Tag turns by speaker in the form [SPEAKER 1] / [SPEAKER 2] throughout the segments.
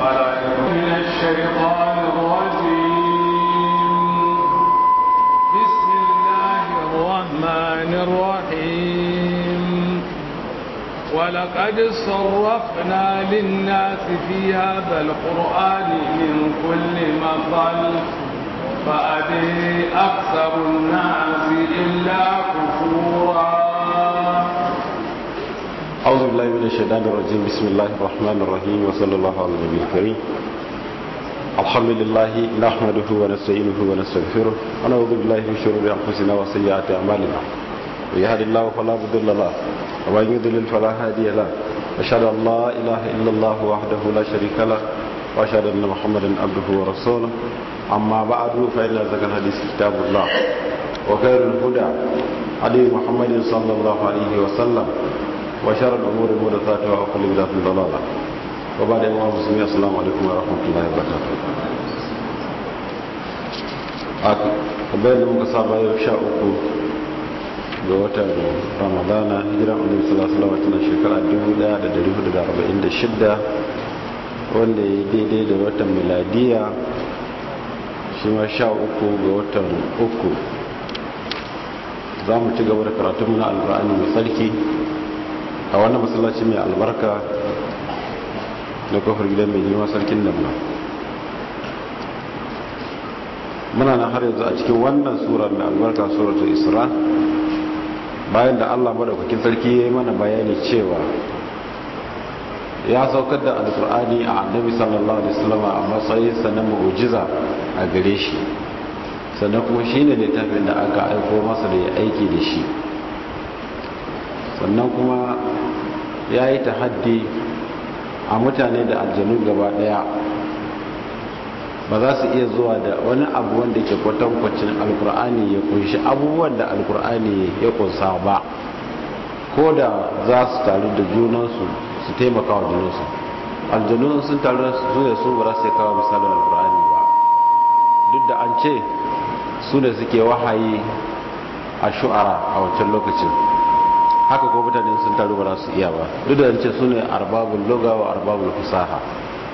[SPEAKER 1] من الشيطان الرجيم بسم الله الرحمن الرحيم ولقد صرفنا للناس في هذا القرآن من كل مثل فأبي أكثر الناس إلا كفورا
[SPEAKER 2] أعوذ بالله من الشيطان الرجيم بسم الله الرحمن الرحيم وصلى الله على النبي الكريم الحمد لله نحمده ونستعينه ونستغفره ونعوذ بالله من شرور أنفسنا وسيئات أعمالنا ويهد الله فلا مضل له ومن يضلل فلا هادي له أشهد أن لا إله إلا الله وحده لا شريك له وأشهد أن محمدا عبده ورسوله أما بعد فإن أصدق الحديث كتاب الله وخير الهدى هدي محمد صلى الله عليه وسلم وشر الأمور محدثاتها وكل بدعة ضلالة وبعد أيها المسلمين السلام عليكم ورحمة الله وبركاته kamar da muka saba yau sha uku ga watan ramadana hijiran annabi sallallahu alaihi wasallam shekara 1446 wanda ya daidai da watan miladiya shi ma sha uku ga watan uku za mu ci gaba da karatunmu na alkur'ani mai tsarki a wannan masallaci mai albarka na kofar gidan mai girma sarkin nan muna nan har yanzu a cikin wannan surar mai albarka suratul isra bayan da allah madaukakin sarki ya yi mana bayani cewa ya saukar da alkur'ani a annabi sallallahu alaihi wasallam a matsayinsa na mu'jiza a gare shi sannan kuma shi ne littafin da aka aiko masa da ya aiki da shi sannan kuma ya yi tahaddi a mutane da aljanu gaba daya ba za su iya zuwa da wani abu wanda ke kwatankwacin alkur'ani ya kunshi abubuwan da alkur'ani ya kunsa ba ko da za su taru da junansu su taimaka wa junansu aljanu sun taru su ne su ba za su kawo misalin alkur'ani ba duk da an ce su ne suke wahayi a shu'ara a wancan lokacin haka ko mutane sun taru ba za su iya ba duk da ce su ne arbabul loga wa arbabul fusaha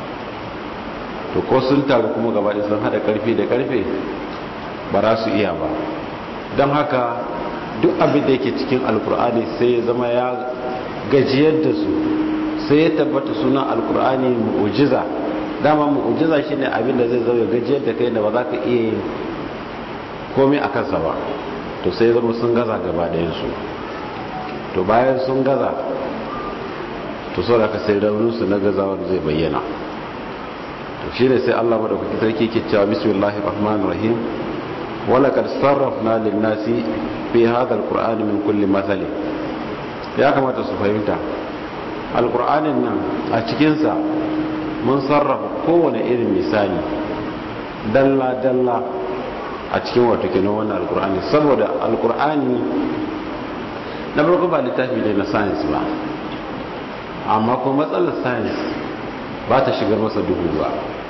[SPEAKER 2] to ko sun taru kuma gaba sun hada karfi da karfe ba za su iya ba don haka duk abin da yake cikin alkur'ani sai ya zama ya gajiyar da su sai ya tabbata sunan alkur'ani mu'ujiza dama mu'ujiza shine abin da zai zama gajiyar da kai da ba za ka iya yin komai a kansa ba to sai zama sun gaza gaba ɗayansu to bayan sun gaza to sau da ka sai rauninsu na gazawar zai bayyana to shi ne sai allah maɗaukaki sarki ke cewa bismillahir rahmanir rahim wala kad sarrafna lin nasi fi hadha alqur'ani min kulli mathali ya kamata su fahimta alqur'anin nan a cikin sa mun sarrafa kowane irin misali dalla dalla a cikin wato kenan wannan alqur'ani saboda alqur'ani na farko ba littafi ne na science ba amma kuma matsalar science ba ta shigar masa duhu ba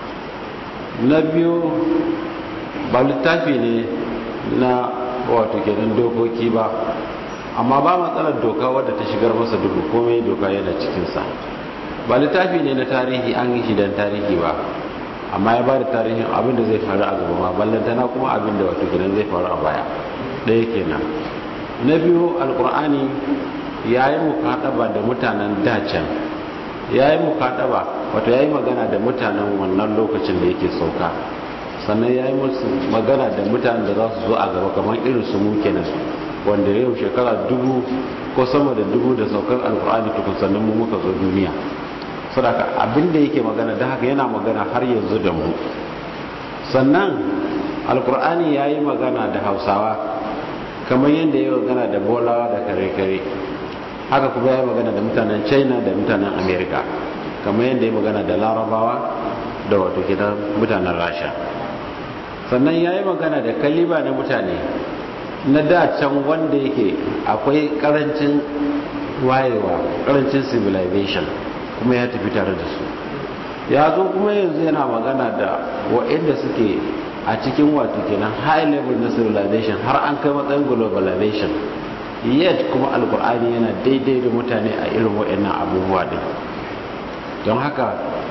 [SPEAKER 2] na biyu ba littafi ne na wato kenan dokoki ba amma ba matsalar doka wadda ta shigar masa duhu komai doka yana cikinsa ba littafi ne na tarihi an yi shi don tarihi ba amma ya ba da tarihin abin da zai faru a gaba ma ballantana kuma abin da wato kenan zai faru a baya ɗaya kenan na biyu alkur'ani ya yi mukaɗaba da mutanen dacen ya yi mukaɗaba wato ya yi magana da mutanen wannan lokacin da yake sauka sannan ya yi musu magana da mutanen da za su zo a gaba kamar irin su mu kenan wanda yau shekara dubu ko sama da dubu da saukar alkur'ani tukun sannan mu muka zo duniya sadaka abin da yake magana da haka yana magana har yanzu da mu sannan alkur'ani ya yi magana da hausawa kamar yadda ya magana da bolawa da kare-kare haka kuma ya magana da mutanen china da mutanen america kamar yadda ya magana da larabawa da wato gidan mutanen rasha sannan ya yi magana da kaliba na mutane na da can wanda yake akwai karancin wayewa karancin civilization kuma ya tafi tare da su ya zo kuma yanzu yana magana da waɗanda suke a cikin wato kenan high level na civilization har an kai matsayin globalization yet kuma alkur'ani yana daidai da mutane a irin waɗannan abubuwa din don haka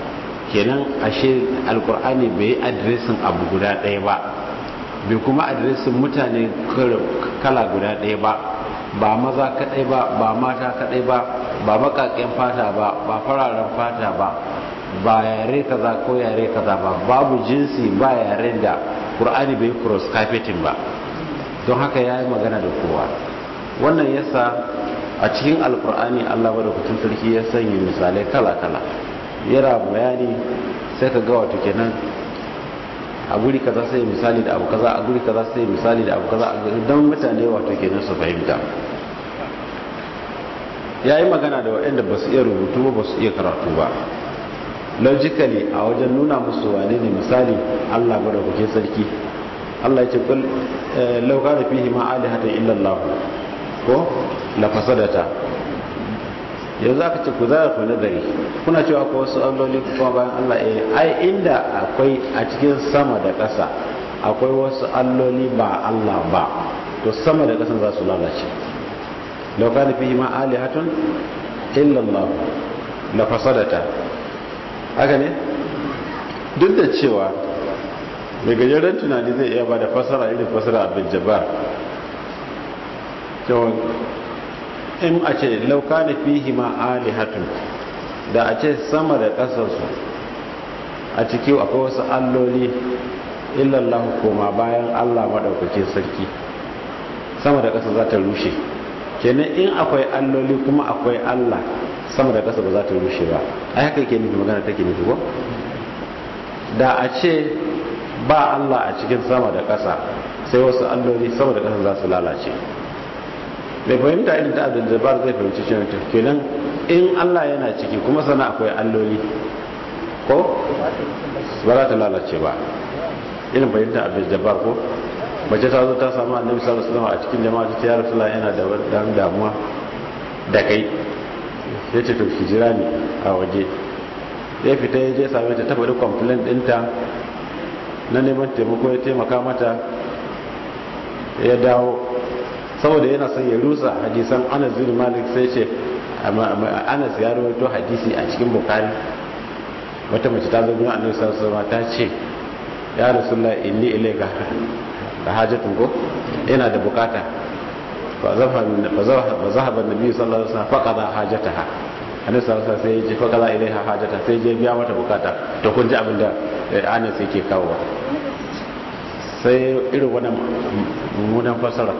[SPEAKER 2] kenan ashe alkur'ani bai yi adiresin abu guda ɗaya ba bai kuma adiresin mutane kala guda ɗaya ba ba maza kaɗai ba ba mata kaɗai ba ba baƙaƙen fata ba ba fararen fata ba ba yare kaza ko yare kaza ba babu jinsi ba yaren da ƙur'ani bai cross carpeting ba don haka ya yi magana da kowa wannan yasa a cikin alkur'ani allah madaukakin sarki ya sanya misalai kala-kala yana bayani sai ka ga wato kenan a guri kaza sai misali da abu kaza a guri kaza sai misali da abu kaza don mutane wato kenan su fahimta ya yi magana da waɗanda ba su iya rubutu ba su iya karatu ba logically a wajen nuna musu wane ne misali allah madaukakin sarki allah ya ce kul lauka da fihi ma alihatan illallah ko la fasadata yanzu aka ce ku za ku nazari kuna cewa ko wasu alloli kuma bayan Allah eh ai inda akwai a cikin sama da ƙasa akwai wasu alloli ba Allah ba to sama da ƙasan za su lalace law kana fihi ma alihatun illa Allah la fasadata haka ne duk da cewa mai gajeren tunani zai iya ba da fasara irin fasara abin jabbar in a ce lauka da fihi ma alihatun da a ce sama da ƙasarsu a ciki akwai wasu alloli illallahu koma bayan allah maɗaukakin sarki sama da ƙasa za ta rushe kenan in akwai alloli kuma akwai allah sama da ƙasa ba za ta rushe ba ai haka ke nufi magana take nufi ko da a ce ba allah a cikin sama da ƙasa sai wasu alloli sama da ƙasa za su lalace mai fahimta irin ta abdul jabbar zai fahimci shi mutum kenan in Allah yana ciki kuma sana akwai alloli ko ba za ta lalace ba irin fahimta abdul jabbar ko mace ta zo ta samu annabi sallallahu alaihi wasallam a cikin jama'a ta ya rasulullah yana da dan damuwa da kai sai ce to ki jira ni a waje ya fita ya je same ta ta faɗi complaint ɗinta na neman taimako ya taimaka mata ya dawo saboda yana son ya rusa hadisan anas bin malik sai ce anas ya rawaito hadisi a cikin bukari wata mace ta zo gurin annabi sallallahu alaihi ta ce ya rasulullah inni ilayka da hajatun ko yana da bukata fa zahaba nabi sallallahu alaihi wasallam faqada hajataha annabi sallallahu alaihi sai ya ce faqada ilaiha hajata sai ya biya mata bukata to kun ji abin da anas yake kawo sai irin wannan mummunan fasara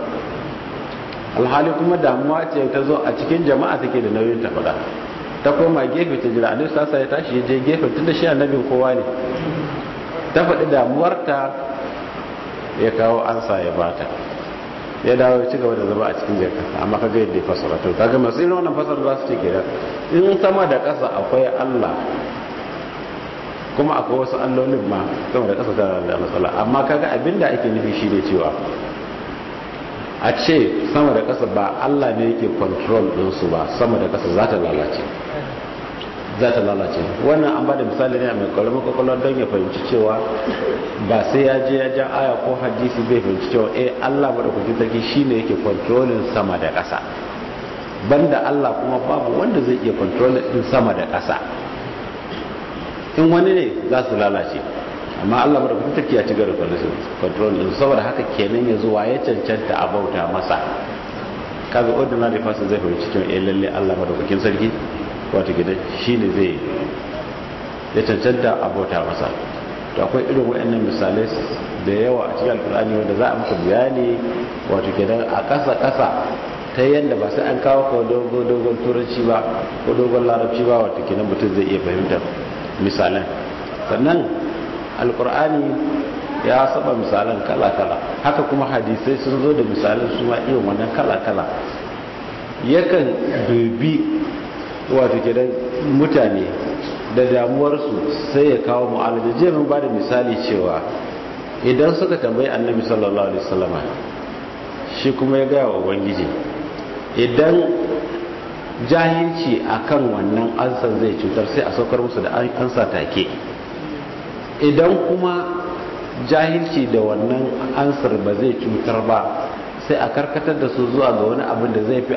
[SPEAKER 2] alhali kuma damuwa ce ta zo a cikin jama'a take da nauyin ta faɗa ta koma gefe ta jira annabi sassa ya tashi ya je gefe tun da shi annabin kowa ne ta faɗi damuwarta ya kawo ansa ya bata ya dawo ya ci gaba da zama a cikin jaka amma ka ga yadda ya fasara to kaga masu irin wannan fasara za su ce kenan in sama da ƙasa akwai Allah kuma akwai wasu allolin ma sama da ƙasa tana da matsala amma kaga abinda ake nufi shi ne cewa a ce sama da ƙasa ba Allah ne yake control ɗinsu ba sama da ƙasa za ta lalace za ta lalace wannan an ba da misali ne a mai ƙwararren kwakwalwar don ya fahimci cewa ba sai ya je ya ja aya ko hadisi bai fahimci cewa eh Allah maɗaukakin sarki shi ne yake controlling sama da ƙasa banda Allah kuma babu wanda zai iya controlling ɗin sama da ƙasa in wani ne za su lalace amma Allah bada kuma take ya ci gaba da control din saboda haka kenan ya zuwa ya cancanta a bauta masa kaga ordinary person zai fahimci cewa eh lalle Allah madaukakin sarki wato gidan shine zai ya cancanta a bauta masa to akwai irin wayannan misalai da yawa a cikin alkur'ani wanda za a muka bayani wato gidan a ƙasa ƙasa ta yadda ba sai an kawo ko dogon dogon turanci ba ko dogon larabci ba wato kenan mutum zai iya fahimtar misalan sannan alkur'ani ya saba misalan kala-kala haka kuma hadisai sun zo da misalan su ma irin wannan kala-kala yakan dubi wato gidan mutane da damuwarsu sai ya kawo mu'alaja je mun ba da misali cewa idan suka tambayi annabi sallallahu alaihi wasallama shi kuma ya gaya wa ubangiji idan jahilci akan wannan ansan zai cutar sai a saukar musu da ansa take idan kuma jahilci da wannan ansar ba zai cutar ba sai a karkatar da su zuwa ga wani abin da zai fi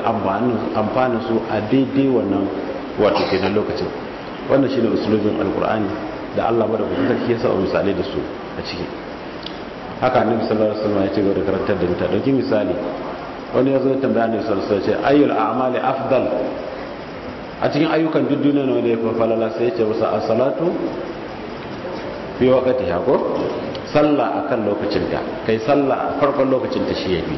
[SPEAKER 2] amfanin su a daidai wannan wato kenan lokacin wannan shine usulubin alkur'ani da Allah madaukakin sarki ya sa misalai da su a ciki haka annabi sallallahu alaihi wasallam ya ce ga karantar da mutane dauki misali wani ya zo ya tambaya annabi sallallahu alaihi wasallam ce ayyul a'mali afdal a cikin ayyukan duk duniya ne wanda ya fi falala sai ya ce masa as-salatu fi waqtiha ko sallah akan lokacinta kai sallah a farkon lokacinta shi yafi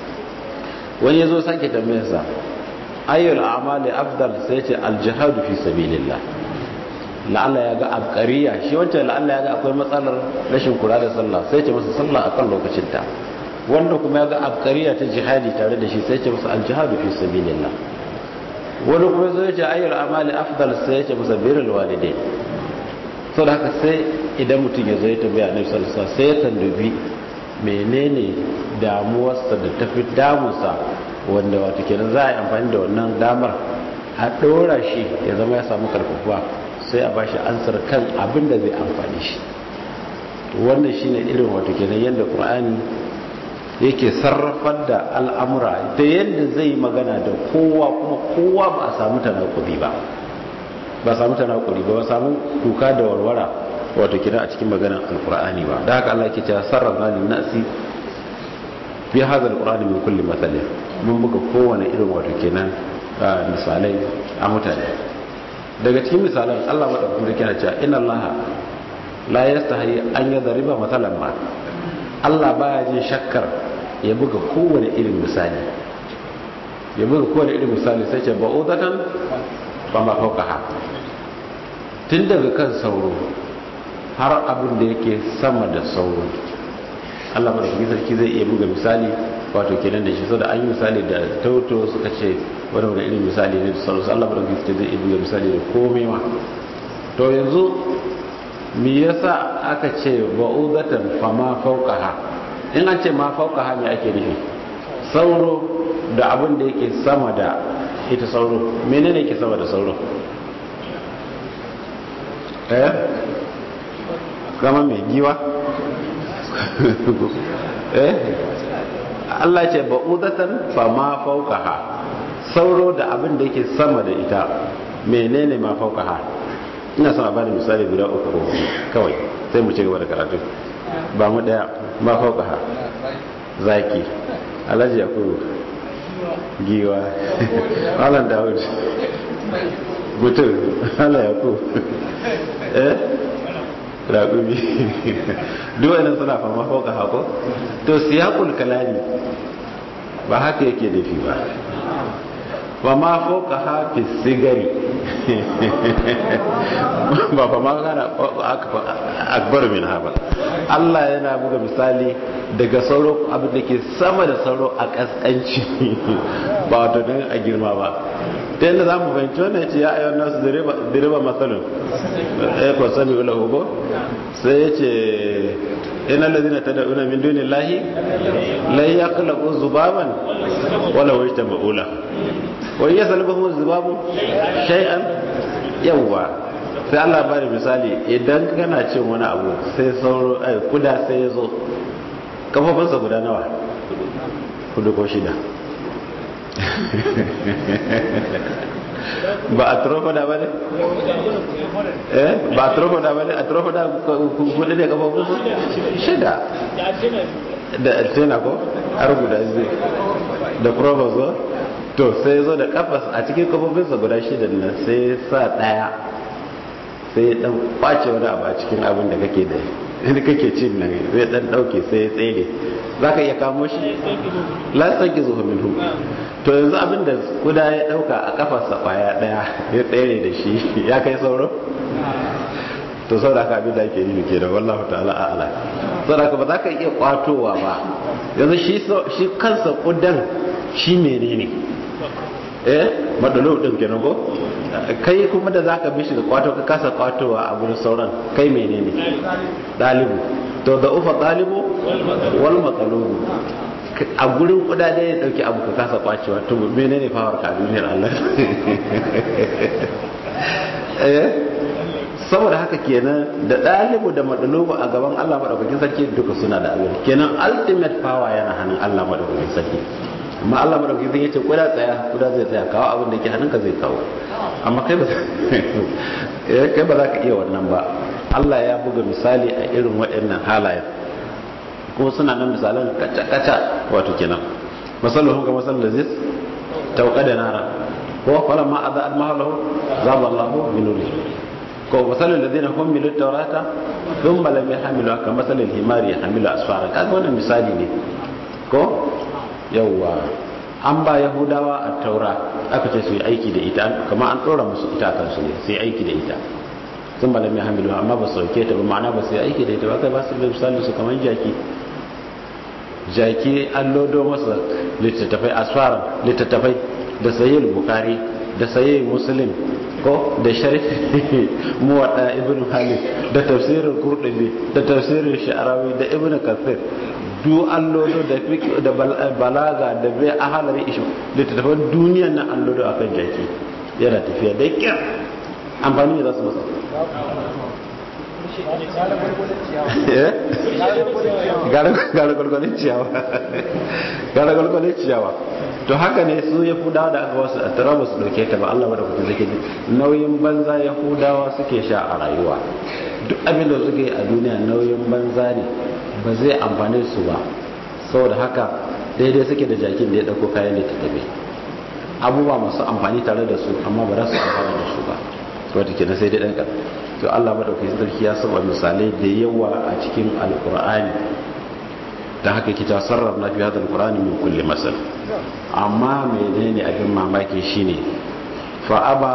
[SPEAKER 2] wani yazo sake tambayar sa ayyul a'mali afdal sai ce al-jihad fi sabilillah la'alla ya ga abqariya shi wancan la'alla ya ga akwai matsalar rashin kula da sallah sai ce masa sallah akan lokacinta wanda kuma ya ga abqariya ta jihadi tare da shi sai ce masa al-jihad fi sabilillah wani kuma zai ce ayyul a'mali afdal sai ce masa birrul walidain sau da haka sai idan mutum ya zai tambaya na salsa sai ya tandubi menene damuwarsa da tafi damunsa wanda wata kenan za a yi amfani da wannan damar a ɗora shi ya zama ya samu karfafa sai a bashi ansar kan abin da zai amfani shi wannan shi ne irin wata kenan yadda ƙur'ani yake sarrafar da al'amura da yadda zai magana da kowa kuma kowa ba a samu tanakuri ba ba samu tanakuri ba ba samu kuka da warwara wato kira a cikin maganar alkur'ani ba da haka Allah ke cewa sarrafa lin nasi bi hadha alqur'ani min kulli mathalin mun buga kowane irin wato kenan misalai a mutane daga cikin misalan Allah madaukakin sarki yana cewa inna Allah la yastahi an yadriba mathalan ma Allah baya jin shakkar ya buga kowane irin misali ya buga kowane irin misali sai ce ba'udatan ba ma fauka tun daga kan sauro har abin da yake sama da sauro Allah madaukakin sarki zai iya buga misali wato kenan da shi so da an yi misali da tauto suka ce wani wani irin misali ne da sauransu Allah madaukakin sarki zai iya buga misali da komai ma to yanzu me yasa aka ce ba'udatan fama fauqaha in an ce ma fauqaha me ake nufi sauro da abin da yake sama da ita sauro menene yake sama da sauro eh kama mai giwa eh Allah ce ba'udatan fa ma fawqaha sauro da abin da yake sama da ita menene ma fawqaha ina son a bada misali guda uku ko kawai sai mu ci gaba da karatu ba mu daya ma fawqaha zaki alhaji yakubu giwa alan dawud mutum ala yakubu eh raƙumi duwannan suna fama fauka hako to siyakul kalami ba haka yake nufi ba ba ma fauka hafi sigari ba fa ma gana akbar min ba Allah yana buga misali daga sauro abin da ke sama da sauro a kaskanci ba wato don a girma ba ta yadda za mu fahimci wannan ce ya ayyana nasu direba matsalin ya kwa sami ula hugo sai ya ce ina lazina ta da'una min dunin lahi lai ya kula ko zubaban wala wai ta ma'ula wai ya salba mu zubabu shay'an yawwa sai Allah bari misali idan kana cin wani abu sai sauro ai kuda sai ya zo kafafunsa guda nawa kudu ko shida ba a trofoda ba ne? eh ba a trofoda ba ne a trofoda kudu ne kafafunsa shida da altena ko har guda zai da provozo to sai zo da kafas a cikin kafofinsa guda shida nan sai sa daya sai dan kwace wani abu a cikin abin da kake da inda kake cin nan zai dan dauke sai ya tsere za ka iya kamo shi lasan ki zuwa minhu to yanzu abin da kuda ya dauka a kafarsa kwaya daya ya tsere da shi ya kai sauro to sau da abin da ake nufi ke da wallahu ta'ala a'ala sau da ba za ka iya kwatowa ba yanzu shi kansa kudan shi menene eh madalo din kenan ko kai kuma da zaka bi shi da kwato ka kasa kwatowa a gurin sauran kai menene dalibu to da ufa dalibu wal maqlubu a gurin kudade ya dauki abu ka kasa kwacewa to menene fawar ka duniyar Allah eh saboda haka kenan da dalibu da madalubu a gaban Allah madaukakin sarki duka suna da abin kenan ultimate power yana hannun Allah madaukakin sarki amma Allah madauki zai yace kuda tsaya kuda zai tsaya kawo abin da ke hannunka zai kawo amma kai ba kai ba za ka iya wannan ba Allah ya buga misali a irin waɗannan halayen kuma suna nan misalan kaca-kaca wato kenan masalluhun ga masallin da zai tauka da nara ko fara ma a za'ad mahalahu zaba Allahu min nuri ko masalin da zai na hummilu taurata sun malam ya hamilu haka masalin himari ya hamilu asfara kaga wannan misali ne ko yawwa an ba yahudawa a taura aka ce su yi aiki da ita kamar an ɗora musu ita a kansu ne sai aiki da ita sun malam ya hamilu amma ba su sauke ta ba ma'ana ba su yi aiki da ita ba kai ba su da misali su kamar jaki jaki an lodo masa littattafai asfara littattafai da sayi bukari da sayi muslim ko da sharhi muwadda ibn halid da tafsirin kurdubi da tafsirin sha'arawi da ibn kathir du allodo da fiqh da balaga da bai ahalari ishu da tattafan duniyan nan allodo akan jaki yana tafiya da kyar amfani da za su masa gara gwalgwalin ciyawa gara gwalgwalin ciyawa to haka ne su ya fudawa da aka wasu a tara ba su dauke ta ba Allah wadda kuka zake nauyin banza ya fudawa suke sha a rayuwa duk abin da suke a duniya nauyin banza ne ba zai amfane su ba saboda haka daidai suke da jakin da ya dauko kayan da ta tabe abubuwa masu amfani tare da su amma ba za su amfana da su ba wata kenan sai dai ɗan to Allah madaukakin sarki ya saba misalai da yawa a cikin alkur'ani da haka kita sarraf na fi hadal qur'ani min kulli masal amma menene abin mamaki shine fa aba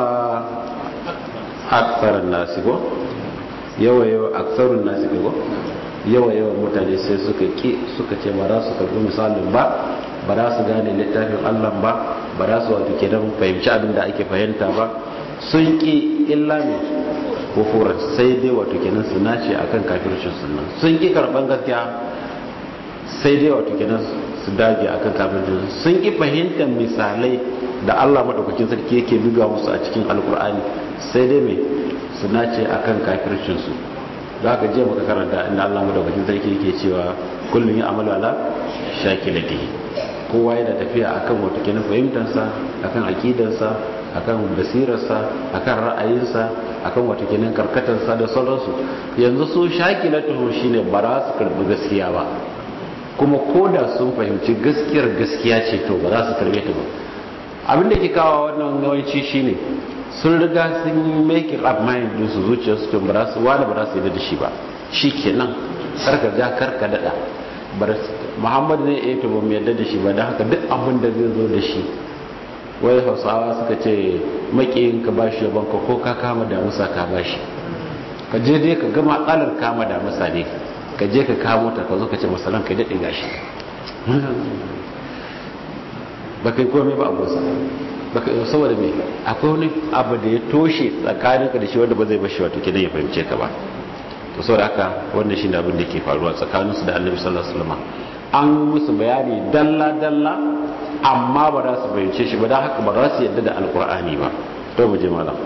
[SPEAKER 2] aktsarun nasi ko yawa yawa aktsarun nasi ko yawa yawa mutane sai suka ki suka ce ba za su karbi misalin ba ba za su gane littafin Allah ba ba za su wato kenan fahimci abin da ake fahimta ba sun ki illa ne kufuran sai dai wato kenan su nace akan kafircin sunan sun ki karban gaskiya sai dai wato kenan su dage akan kafircin sun ki fahimtar misalai da Allah madaukakin sarki yake buga musu a cikin alkur'ani sai dai me su nace akan kafircin su da haka je muka karanta inda Allah madaukakin sarki yake cewa kullun ya amalu ala shakilatihi kowa yana tafiya akan wato kenan fahimtarsa akan aqidarsa akan basirarsa akan ra'ayinsa akan wata kenan karkatarsa da sauransu yanzu su shakilatuhu shine ba za su karbi gaskiya ba kuma koda sun fahimci gaskiyar gaskiya ce to ba za su karbe ta ba abin da ke kawo wannan yawanci shine sun riga sun make up mind din su zuciyar su to ba za su wani ba za su yi da shi ba shikenan karka ja karka dada Muhammad ne ya to ba mu yarda da shi ba don haka duk abin da zai zo da shi wai hausawa suka ce makiyin ka bashi yaban ka ko ka kama damusa ka bashi ka je dai ka gama tsalar kama damusa ne ka je ka kamo ta ka zo ka ce masalan ka daɗe gashi ba kai komai ba abusa ba kai saboda me akwai wani abu da ya toshe tsakanin ka da shi wanda ba zai bashi wato kidan ya fahimce ka ba to saboda haka wannan shine abin da ke faruwa tsakaninsu da annabi sallallahu alaihi wasallam an musu bayani dalla dalla amma ba za su bayyance shi ba don haka ba za su yadda da alkur'ani ba to mu je malam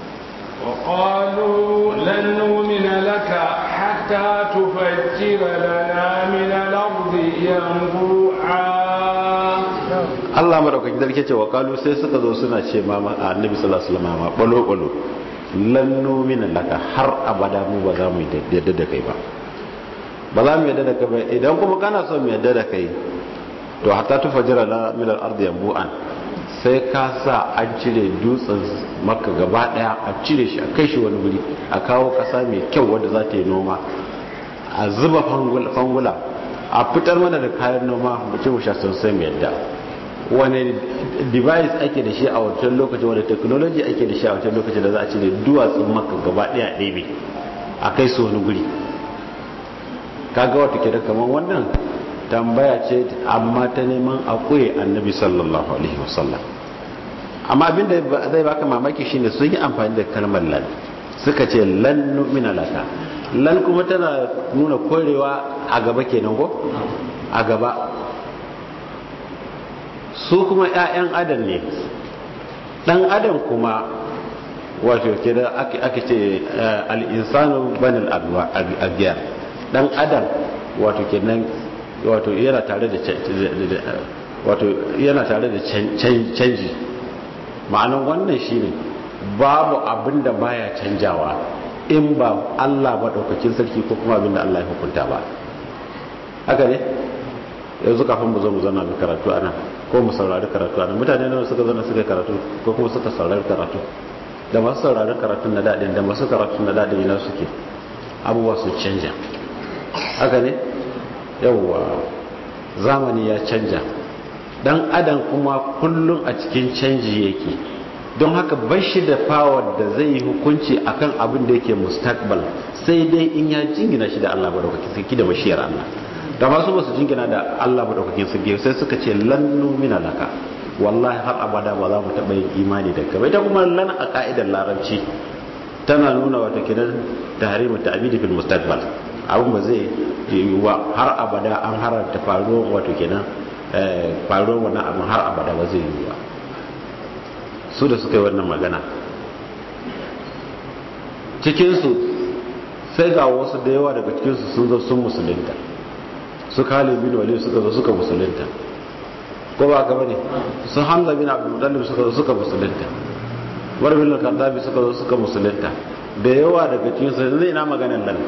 [SPEAKER 1] وقالوا لن نؤمن لك حتى تفجر لنا من الأرض ينبوعا
[SPEAKER 2] Allah madaukakin sarki ce wa kalu sai suka zo suna ce ma annabi sallallahu alaihi wasallam balo balo lan nu'mina laka har abada mu ba za mu yadda da kai ba ba za mu yadda da kai ba idan kuma kana so mu yadda da kai to hatta tufajira la min al-ardi yanbu'an sai ka sa an cire dutsen makka gaba daya a cire shi a kai shi wani guri a kawo kasa mai kyau wadda za ta yi noma a zuba fangula a fitar mana da kayan noma mu ce mu sha sai mu yadda wani device ake da shi a wancan lokaci wani technology ake da shi a wancan lokaci da za a cire duwatsun makka gaba daya ɗebe a kai su wani guri kaga wata ke da kamar wannan tambaya ce amma ta neman a ƙure annabi sallallahu alaihi wasallam amma abinda zai baka mamaki shine sun yi amfani da kalmar lan suka ce lan nu'mina laka lan kuma tana nuna korewa a gaba kenan ko a gaba su kuma 'ya'yan adam ne dan adam kuma wato kira ake ce al-insanu banal abiyar dan adam wato kenan wato yana tare da wato yana tare da canji ma'anan wannan shine babu abin da baya canjawa in ba Allah maɗaukakin sarki ko kuma abinda Allah ya hukunta ba haka ne yanzu kafin mu zo mu zana mu karatu ana ko mu saurari karatu ana mutane nawa suka zana suka karatu ko kuma suka saurari karatu da masu saurari karatu na daɗin da masu karatu na daɗin ina suke abubuwa sun canja haka ne yawwa zamani ya canja dan adam kuma kullum a cikin canji yake don haka bashi da power da zai yi hukunci akan abin da yake mustaqbal sai dai in ya jingina shi da Allah madaukakin sarki da bashiyar Allah da masu basu jingina da Allah madaukakin sarki sai suka ce lan numina laka wallahi har abada ba za mu taɓa yin imani da kai ita kuma lan a ka'idar larabci tana nuna wata kidan tahrimu ta'bidi fil mustaqbal abin ba zai yiwuwa har abada an haranta faruwar wato kenan faruwar wannan abin har abada ba zai yiwuwa su da suka yi wannan magana cikinsu sai ga wasu da yawa daga cikinsu sun zo sun musulunta su kale bin wali suka zo suka musulunta ko ba ka bane su hamza bin abdul muttalib suka zo suka musulunta war bin al suka zo suka musulunta da yawa daga cikinsu yanzu ina maganar nan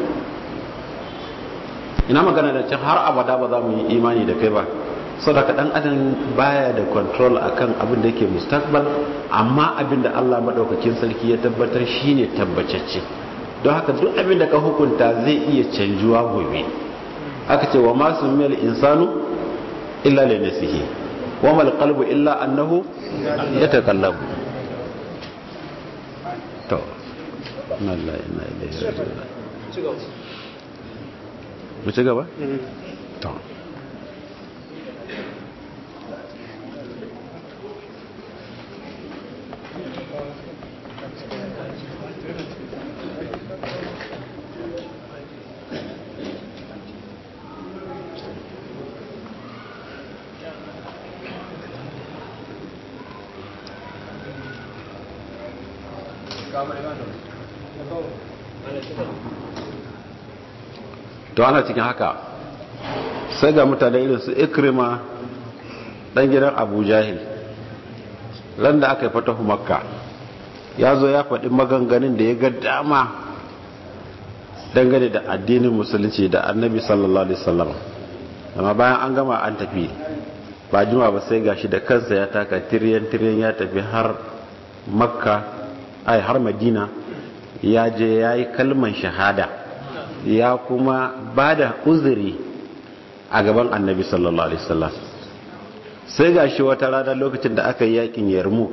[SPEAKER 2] ina magana da can har abada ba za mu yi imani da kai ba saboda dan adam baya da control akan abin da yake mustaqbal amma abin da Allah madaukakin sarki ya tabbatar shine tabbacacce don haka duk abin da ka hukunta zai iya canjuwa gobe aka ce wa ma sumiyal insanu illa li nafsihi wa mal qalbu illa annahu yatakallabu to Allah inna ilaihi raji'un mu ci gaba? to to ana cikin haka sai ga mutane irin su ikrima dan gidan abu jahil ran da aka yi fatahu makka ya zo ya faɗi maganganun da ya ga dama dangane da addinin musulunci da annabi sallallahu alaihi wasallam amma bayan an gama an tafi ba juma ba sai gashi da kansa ya taka tiryan tiryan ya tafi har makka ai har madina ya je ya yi kalman shahada ya kuma ba da uzuri a gaban annabi sallallahu alaihi wasallam sai ga shi wata rana lokacin da aka yi yakin yarmuk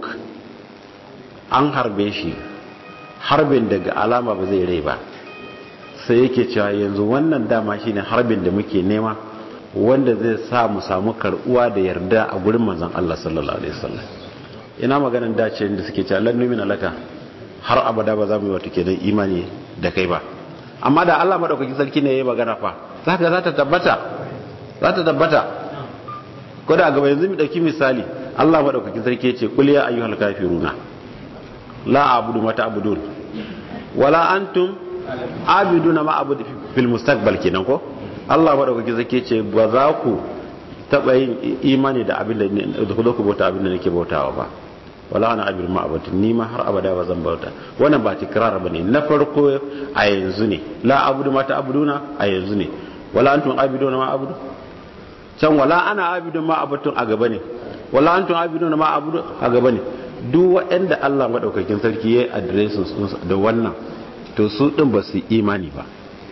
[SPEAKER 2] an harbe shi harbin daga alama ba zai rai ba sai yake cewa yanzu wannan dama shine harbin da muke nema wanda zai sa mu samu karbuwa da yarda a gurin manzon Allah sallallahu alaihi wasallam ina maganan dace da suke cewa lan numina laka har abada ba za mu yi wata kenan imani da kai ba amma da Allah madaukakin sarki ne ya yi magana fa zaka za ta tabbata za ta tabbata ko da gaba yanzu mu dauki misali Allah madaukakin sarki ya ce qul ya ayyuhal kafiruna la a'budu ma ta'budun wala antum abiduna ma abudu fil mustaqbal kenan ko Allah madaukakin sarki ya ce ba za ku taba yin imani da abin da ku zo ku bauta abin da nake bautawa ba wala ana abin ma abatu ni ma har abada ba zan bauta wannan ba tikrar bane na farko a yanzu ne la abudu ma ta'buduna a yanzu ne wala antum abiduna ma abudu can wala ana abidun ma abatun a gaba ne wala antum abiduna ma abudu a gaba ne duk waɗanda Allah madaukakin sarki yayi addressin da wannan to su din ba su imani ba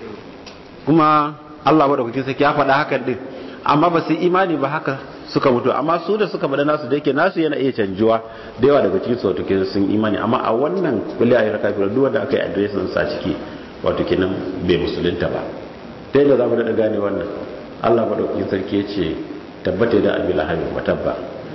[SPEAKER 2] kuma Allah madaukakin sarki ya faɗa hakan din amma ba su imani ba haka suka mutu amma su da suka bada nasu da yake nasu yana iya canjuwa da yawa daga cikin sautu kenan sun imani amma a wannan kulli ayyar kafira duk wanda aka yi adiresin sa ciki wato kenan bai musulunta ba ta yadda za mu daɗa gane wannan allah maɗaukakin sarki ya ce tabbata da abi lahabin wa tabba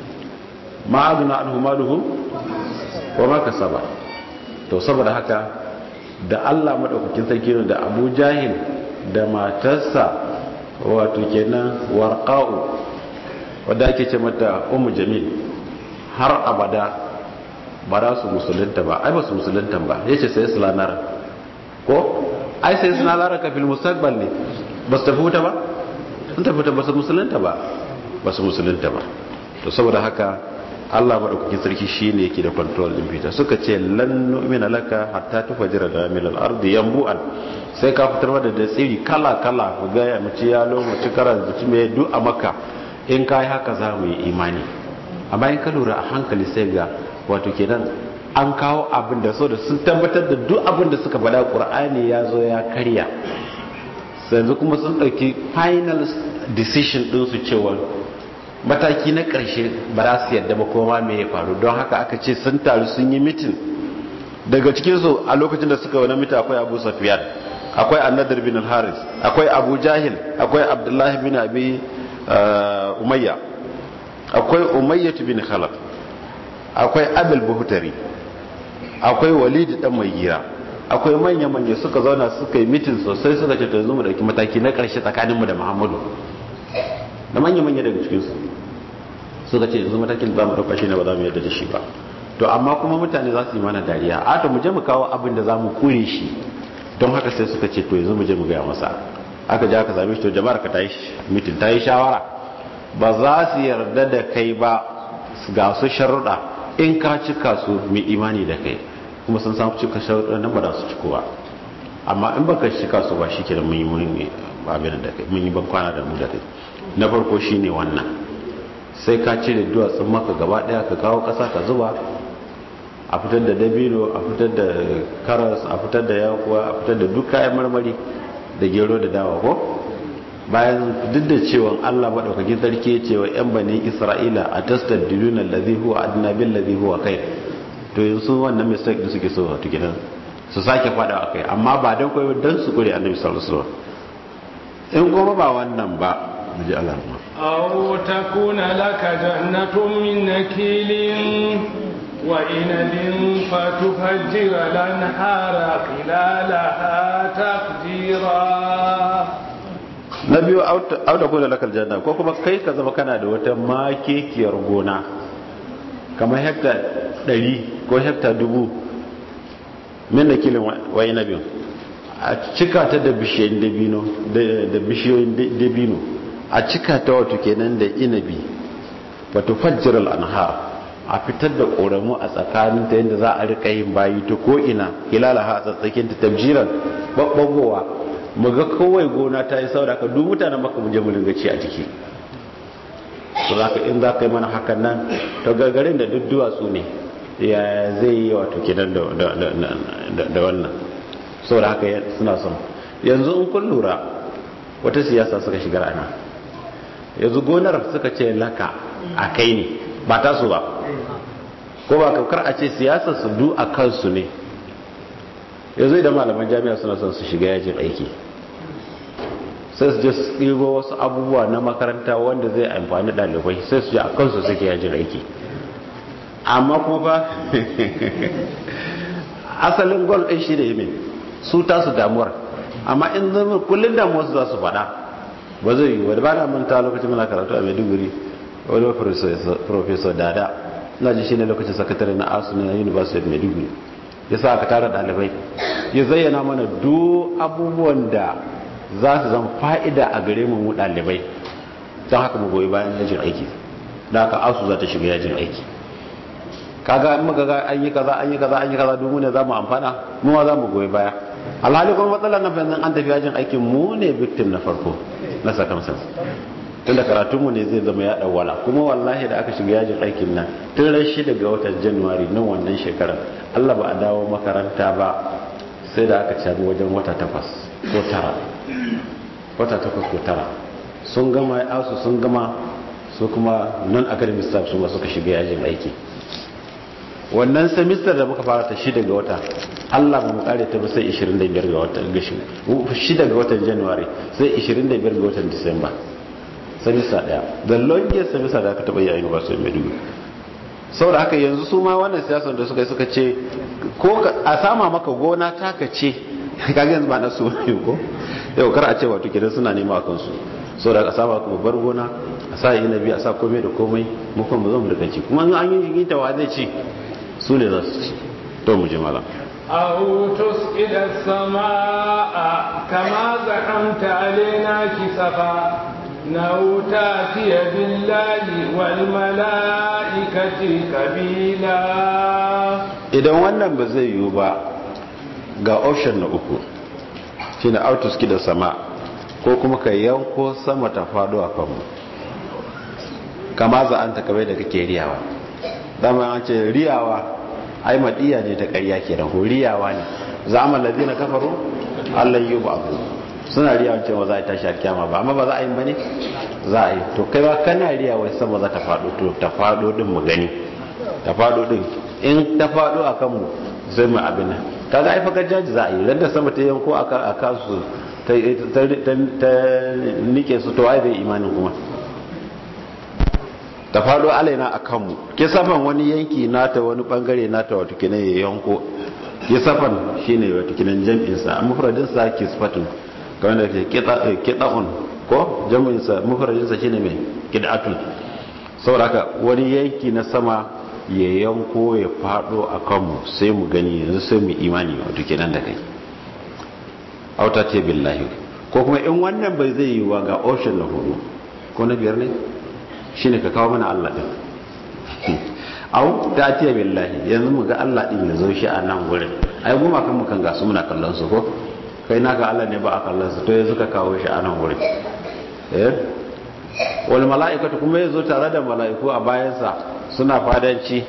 [SPEAKER 2] ma azuna an humaluhu wa ma kasaba to saboda haka da allah maɗaukakin sarki da abu jahil da matarsa wato kenan warqa'u wadda ake ce mata umu jamil har abada ba za su musulunta ba ai ba su musulunta ba ya ce sai su lanar ko ai sai su lanar ka fil mustaqbal ne ba su tafi wuta ba sun tafi wuta ba su musulunta ba ba su musulunta ba to saboda haka Allah madaukakin sarki shine yake da control din fita suka ce lan nu'mina laka hatta tufajira da min al-ardi yanbu'an sai ka fitar da da tsiri kala kala ku ga ya mace ya lo mace karan zuci mai du a maka in kai haka za mu yi imani amma in ka lura a hankali sai ga wato kenan an kawo abin da so da sun tabbatar da duk abin da suka faɗa qur'ani ya zo ya karya yanzu kuma sun ɗauki final decision ɗinsu cewa mataki na ƙarshe ba za su yadda ba koma me ya faru don haka aka ce sun taru sun yi mitin daga cikinsu a lokacin da suka wani mita akwai abu safiyan akwai annadar bin haris akwai abu jahil akwai abdullahi bin abi umayya akwai umayyatu bin khalaf akwai abul buhutari akwai walid dan mai gira akwai manya-manya suka zauna suka yi mitin sosai suka ce to yanzu mu dauki mataki na karshe tsakaninmu da muhammadu da manya-manya daga cikinsu suka ce yanzu matakin za mu dauka shi ne ba za mu yadda da shi ba to amma kuma mutane za su yi mana dariya a to mu je mu kawo abin da za mu kure shi don haka sai suka ce to yanzu mu je mu gaya masa aka je aka same shi to jama'ar ka ta yi mitin ta yi shawara ba za su yarda da kai ba ga su sharuɗa in ka cika su mai imani da kai kuma sun samu cika sharuɗa nan ba za su ciko ba amma in baka cika su ba shi ke da mun yi mun abin da kai mun yi ban kwana da mu da kai na farko shine wannan sai ka cire duwatsun maka gaba daya ka kawo ƙasa ka zuba a fitar da dabino a fitar da karas a fitar da yakuwa a fitar da duk kayan marmari da gero da dawa ko bayan duk da cewa Allah madaukakin sarki cewa yan bani Isra'ila a tastar diluna allazi huwa adna bil ladhi huwa khair to yanzu wannan mistake da suke so to gidan su sake fada akai amma ba dan koyo dan su kure annabi sallallahu alaihi wasallam in kuma ba wannan ba mu ji Allah ma
[SPEAKER 1] aw takuna laka jannatun min nakilin wa inabin fatufajjira lanhara khilalaha taqdira
[SPEAKER 2] na biyu auda kuna lakal janna ko kuma kai ka zama kana da wata makekiyar gona kamar hekta 100 ko hekta 1000 min da kilin wayi na biyu a cika ta da bishiyoyin dabino da bishiyoyin dabino a cika ta wato kenan da inabi wato fajjiral anhar a fitar da ƙoramu a tsakanin ta yadda za a rika yin bayi ta ko ina hilalaha a tsatsakin ta tabjiran babbagowa mu ga kawai gona ta yi saboda ka duk mutanen maka mu je mu dinga ci a ciki to za ka in za ka yi mana hakan nan to gagarin da duk duwatsu ne ya zai yi wato kenan da wannan saboda haka suna son yanzu in kun lura wata siyasa suka shigar ana yanzu gonar suka ce laka a kai ne ba ta su ba ko ba kakar a ce siyasar su du a kansu ne yanzu idan malaman jami'a suna son su shiga yajin aiki sai su je su ɗigo wasu abubuwa na makaranta wanda zai amfani ɗalibai sai su je a kansu suke yajin aiki amma kuma ba asalin gol ɗin shi da yi su tasu damuwar amma in zama kullum damuwar su za su faɗa ba zai yi wadda ba na manta lokacin muna karatu a maiduguri wani professor dada na ji shi ne lokacin sakatare na asu na university of maiduguri ya sa aka tara ɗalibai ya zayyana mana duk abubuwan da za su zama fa'ida a gare mu mu ɗalibai don haka mu goyi bayan yajin aiki da haka asu za ta shiga yajin aiki kaga in muka ga an yi kaza an yi kaza an yi kaza duk ne za mu amfana mu ma za mu goyi baya alhali kuma matsalar na fahimtar an tafi yajin aikin mu ne victim na farko na circumstance tunda karatunmu ne zai zama ya dawwala kuma wallahi da aka shiga yajin aikin nan tun ran shida ga watan januwari na wannan shekarar allah ba a dawo makaranta ba sai da aka cabi wajen wata takwas ko tara wata takwas ko tara sun gama asu sun gama su kuma non academic staff su ma suka shiga yajin aiki wannan semester da muka fara ta shida ga wata Allah ba mu kare ta ba sai 25 ga watan gashi shida ga watan January sai 25 ga watan Disamba semester daya the longest semester da aka taba yi a University of Maiduguri saboda haka yanzu su ma wannan siyasar da suka yi suka ce ko a sama maka gona taka ce kaga yanzu ba na su ne ko yau kar a ce wato kidan suna nema a kansu saboda a sama kuma bar gona a sa inabi a sa komai da komai mu kuma zo mu da kanci kuma an yi jigita wa zai ci su ne za su ci to mu ji malam
[SPEAKER 1] أو تسقط السماء كما زعمت علينا كسفا أو تأتي بالله والملائكة قبيلا
[SPEAKER 2] idan wannan ba zai yiwu ba ga option na uku shine autoski da sama ko kuma ka yanko sama ta faɗo a kanmu kama za an ta kamar da kake riyawa dama an ce riyawa ai madiya ne ta ƙarya ke ko riyawa ne za mu lazi na kafaru allah yi ba abu suna riyawa cewa za a yi tashi alkyama ba amma ba za a yi ba ne za a yi to kai ba kana riyawa sama za ta faɗo to ta faɗo din mu gani ta faɗo din in ta faɗo a kanmu sai mu abin nan kaga ai fakar jaji za a yi randa sama ta yanko a kansu ta nike su to ai bai imanin kuma ta faɗo alaina a kanmu kisafan wani yanki nata wani bangare nata wato kinan ya yanko kisafan shine wato kinan jam'insa a mufradinsa kisfatun kamar da ke kida'un ko jam'insa mufradinsa shine mai kida'atun saboda haka wani yanki na sama ya yanko ya faɗo a kanmu sai mu gani yanzu sai mu imani wato kinan da kai auta ce billahi ko kuma in wannan bai zai yi wa ga ocean na hudu ko na biyar ne shine ka kawo mana Allah din au ta ce billahi yanzu mu ga Allah din ya zo shi a nan gurin ai goma kan mu kan gasu muna kallon su ko kai naka Allah ne ba a kallon su to yanzu ka kawo shi a nan gurin eh wal mala'ikatu kuma yazo tare da mala'iku a bayansa suna fadanci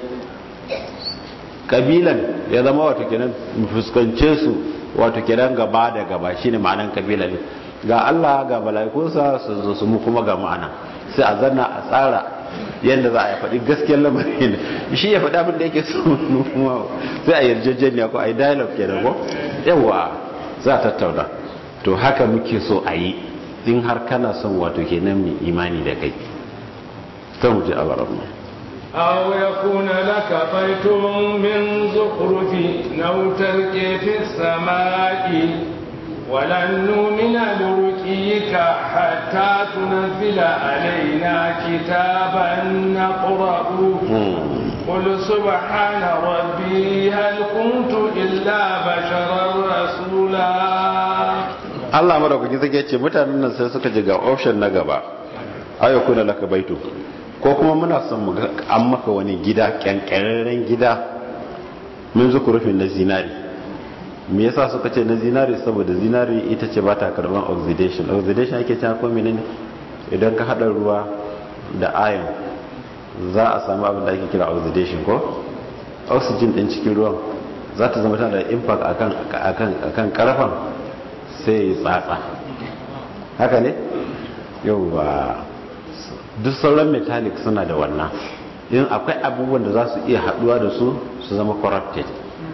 [SPEAKER 2] kabilan ya zama wato kenan mu fuskance su wato kenan gaba da gaba shine ma'anan kabilan ga Allah ga mala'ikunsa su zo su mu kuma ga ma'ana sai a zanna a tsara yadda za a yi faɗi gaskiyar lamarin shi ya faɗi abin da yake so sai a yarjejeniya ko a yi dialogue kenan ko yawa za a tattauna to haka muke so a yi in har kana son wato kenan mai imani da kai ta mu ji alarmu
[SPEAKER 1] أو يكون لك بيت من زخرف أو ترقي في السماء ولن نؤمن لرقيك حتى تنزل علينا كتابا نقرأه قل سبحان ربي هل كنت إلا بشرا رسولا
[SPEAKER 2] Allah madaukaki zai ce mutanen nan sai suka ji ga option na gaba ayyukuna laka baitu ko kuma muna son mu an maka wani gida kyankyarren gida mun zuku rufin na zinari me yasa suka ce na zinari saboda zinari ita ce ba ta karban oxidation oxidation ake cewa ko menene idan ka hada ruwa da iron za a samu abin da ake kira oxidation ko oxygen din cikin ruwan za ta zama tana da impact akan akan akan karfan sai ya tsatsa haka ne yauwa duk sauran metallic suna da wannan in akwai abubuwan da za su iya haduwa da su su zama corrupted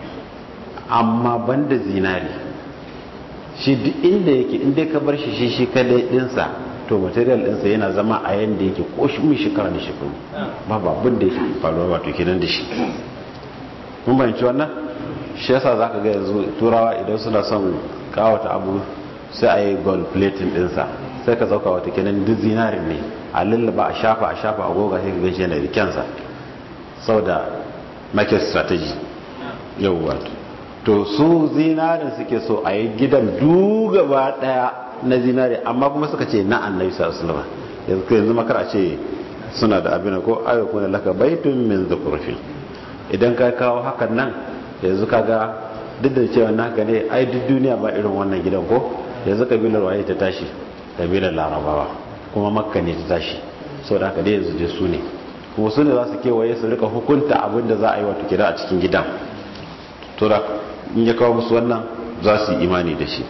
[SPEAKER 2] amma banda zinari shi duk inda yake inda ka bar shi shi shi kadai dinsa to material dinsa yana zama a yanda yake ko shi mai shekara da shekaru babu abin da yake faruwa wato kenan da shi mun bayanci wannan shi yasa zaka ga yanzu turawa idan suna son kawata abu sai a yi gold plating dinsa sai ka zauka wata kenan duk zinarin ne a lullaba a shafa a shafa a goga sai ka gaishe yana da kyansa sau da market strategy yau wato to su zinarin suke so a yi gidan dugaba daya na zinari amma kuma suka ce na annabi sallallahu alaihi yanzu makar a ce suna da abin ko ayyuku na laka baitun min zukurfin idan ka kawo hakan nan yanzu kaga duk da cewa naka ne ai duk duniya ba irin wannan gidan ko yanzu kabilar waye ta tashi kabilar larabawa kuma makka ne ta tashi sau da haka dai yanzu je su ne kuma su ne za su kewaye su rika hukunta abin da za a yi wato kira a cikin gidan to da in ya kawo musu wannan za su yi imani da shi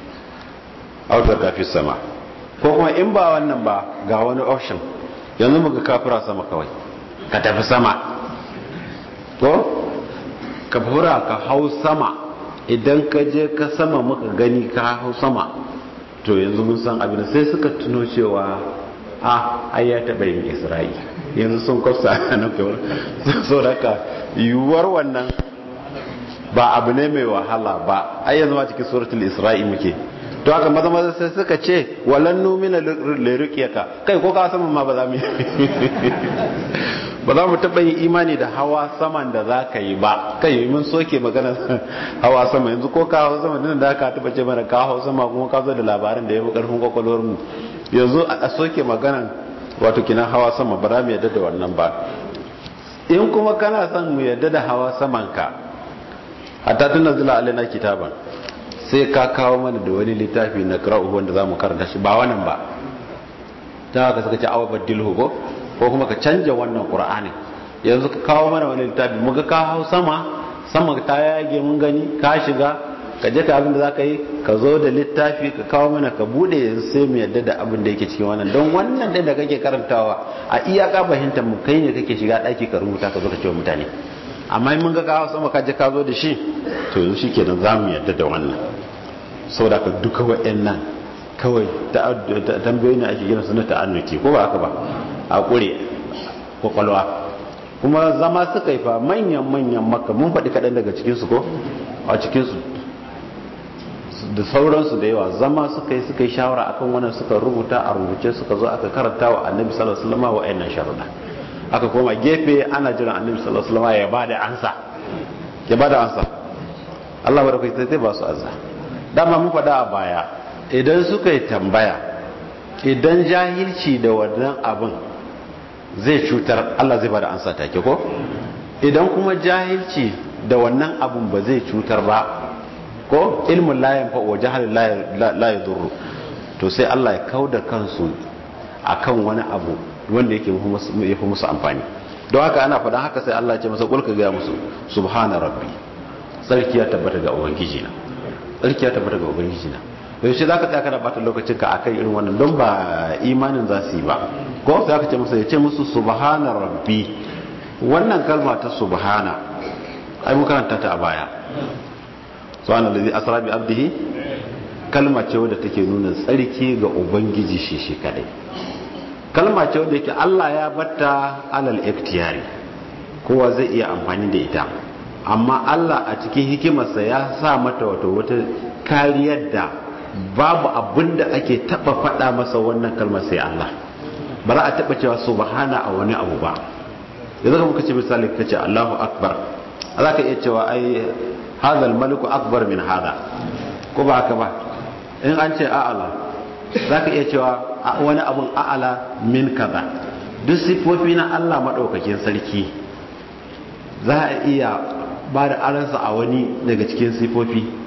[SPEAKER 2] autar kafi sama ko kuma in ba wannan ba ga wani option yanzu muka kafira sama kawai ka tafi sama ko ka fura ka hau sama idan ka je ka sama muka gani ka hau sama to yanzu mun san abin sai suka tuno cewa a ai ya taɓa yin isra'i yanzu sun kwafsa na kawai so da ka yiwuwar wannan ba abu ne mai wahala ba ai yanzu ma cikin suratul isra'i muke to haka maza maza sai suka ce walan numina liruqiyaka kai ko ka sama ma ba za mu ba za mu taɓa yin imani da hawa saman da za ka yi ba kai mun soke magana hawa sama yanzu ko ka hawa sama din da ka taɓa ce mana ka hawa sama kuma ka zo da labarin da ya fi ƙarfin kwakwalwar mu yanzu a soke maganan wato kina hawa sama ba za mu yadda da wannan ba in kuma kana son mu yadda da hawa saman ka hatta tun nazila alaina kitaban sai ka kawo mana da wani littafi na qira'u wanda zamu karanta shi ba wannan ba ta haka suka ce awa badilhu ko ko kuma ka canja wannan qur'ani yanzu ka kawo mana wani littafi muga ka hau sama sama ta yage mun gani ka shiga ka je ka abin da zaka yi ka zo da littafi ka kawo mana ka bude yanzu sai mu yadda da abin da yake cikin wannan don wannan din da kake karantawa a iyaka fahimtar mu kai ne kake shiga daki ka rubuta ka zo ka ce wa mutane amma mun ga kawo sama ka je ka zo da shi to yanzu shikenan za mu yadda da wannan saboda ka duka wa'annan kawai tambayoyi ne ake gina su na ta'annuki ko ba haka ba a kure kwakwalwa kuma zama suka yi fa manyan-manyan maka mun faɗi kaɗan daga cikinsu ko a cikinsu da sauransu da yawa zama suka yi suka yi shawara akan wannan suka rubuta a rubuce suka zo aka karanta wa annabi sallallahu alaihi wasallam wa ayyana sharuɗa aka koma gefe ana jiran annabi sallallahu alaihi wasallam ya bada ansa ya bada ansa Allah barakai sai ba su azza dama mun faɗa a baya idan suka yi tambaya idan jahilci da wannan abin zai cutar Allah zai bada ansa take ko idan kuma jahilci da wannan abin ba zai cutar ba ko ilmin layan fa wa jahalin la yadurru to sai Allah ya kauda kansu akan wani abu wanda yake yafi musu amfani don haka ana faɗan haka sai Allah ya ce masa kulka ga musu subhana rabbi sarki ya tabbata ga ubangiji na sarki ya tabbata ga ubangiji na yaushe za ka tsaya kana bata lokacin ka akan irin wannan don ba imanin za su yi ba ko sai aka ce musu ya ce musu subhana rabbi wannan kalma ta subhana ai mun karanta ta a baya subhana allazi asra bi abdihi kalma ce wadda take nuna tsarki ga ubangiji shi shi kadai kalma ce wadda yake Allah ya batta alal iktiyari kowa zai iya amfani da ita amma Allah a cikin hikimarsa ya sa mata wato wata kariyar da babu abin da ake taba faɗa masa wannan kalmar sai Allah ba za a taba cewa subhana a wani abu ba yanzu kuma kace misali kace Allahu akbar za ka iya cewa ai hadha maliku akbar min hada ko ba haka ba in an ce a'ala za ka iya cewa wani abun a'ala min kaza duk sifofi na Allah madaukakin sarki za a iya ba da aransa a wani daga cikin sifofi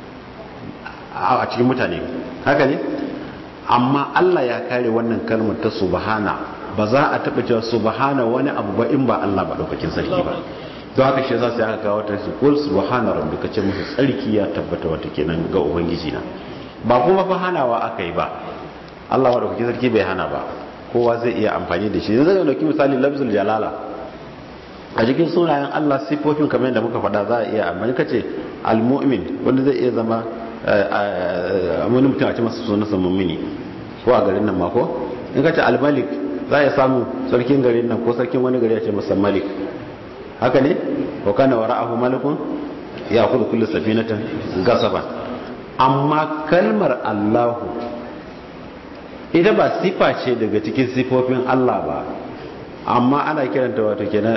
[SPEAKER 2] a cikin mutane haka ne amma Allah ya kare wannan kalmar ta subhana ba za a taɓa cewa subhana wani abu ba in ba Allah maɗaukakin sarki ba don haka shi yasa sai aka kawo ta su kul subhana rabbika ce musu tsarki ya tabbata wata kenan ga ubangiji na ba kuma fa hanawa aka yi ba Allah maɗaukakin sarki bai hana ba kowa zai iya amfani da shi yanzu zai dauki misali lafzul jalala a cikin sunayen Allah sifofin kamar yadda muka faɗa za a iya amfani kace al-mu'min wanda zai iya zama wani mutum a ce masa sunansa mummuni ko a garin nan mako in ka ce almalik za a samu sarkin garin nan ko sarkin wani gari a ce masa malik haka ne ko kana wa ra'ahu malikun ya kudu kullu safinatan gasaba amma kalmar allahu ita ba sifa ce daga cikin sifofin allah ba amma ana kiranta wato kenan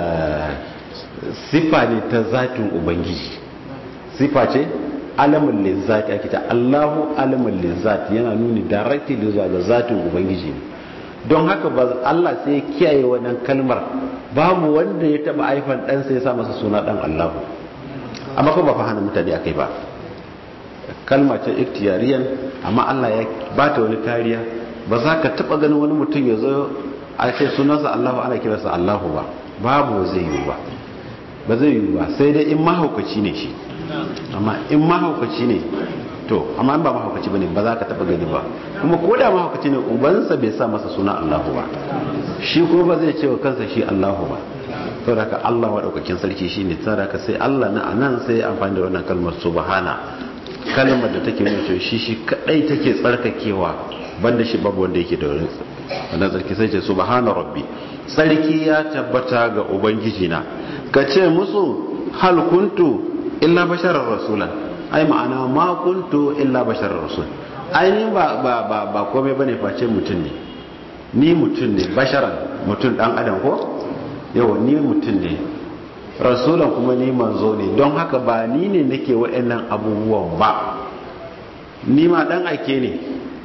[SPEAKER 2] sifa ne ta zatin ubangiji sifa ce alamun lizzati ake ta Allahu alamun lizzati yana nuni directly zuwa ga zatin ubangiji ne don haka ba Allah sai ya kiyaye wannan kalmar babu wanda ya taba aifan dan sai ya sa masa suna dan Allahu amma ko ba fa hana mutane akai ba kalma ce iktiyariyan amma Allah ya bata wani kariya ba za ka taba ganin wani mutum ya zo a ce sunansa Allahu ana kiransa Allahu ba babu zai yi ba ba zai yi ba sai dai in mahaukaci ne shi amma in mahaukaci ne to amma in ba mahaukaci bane ba za ka taba gani ba kuma ko da mahaukaci ne ubansa bai sa masa suna Allahu ba shi kuma ba zai ce wa kansa shi Allahu ba saboda ka Allah madaukakin sarki shine saboda ka sai Allah na anan sai ya amfani da wannan kalmar subhana kalmar da take nuna cewa shi shi kadai take tsarkakewa banda shi babu wanda yake da wannan tsarki sai ce subhana rabbi sarki ya tabbata ga ubangiji na ka ce musu hal kuntu illa basharar rasula ai ma'ana ma kuntu illa basharar rasul ai ni ba ba ba ba komai bane face mutum ne ni mutum ne basharan mutum dan adam ko yawa ni mutum ne rasulan kuma ni manzo ne don haka ba ni ne nake wa'annan abubuwan ba ni ma dan ake ne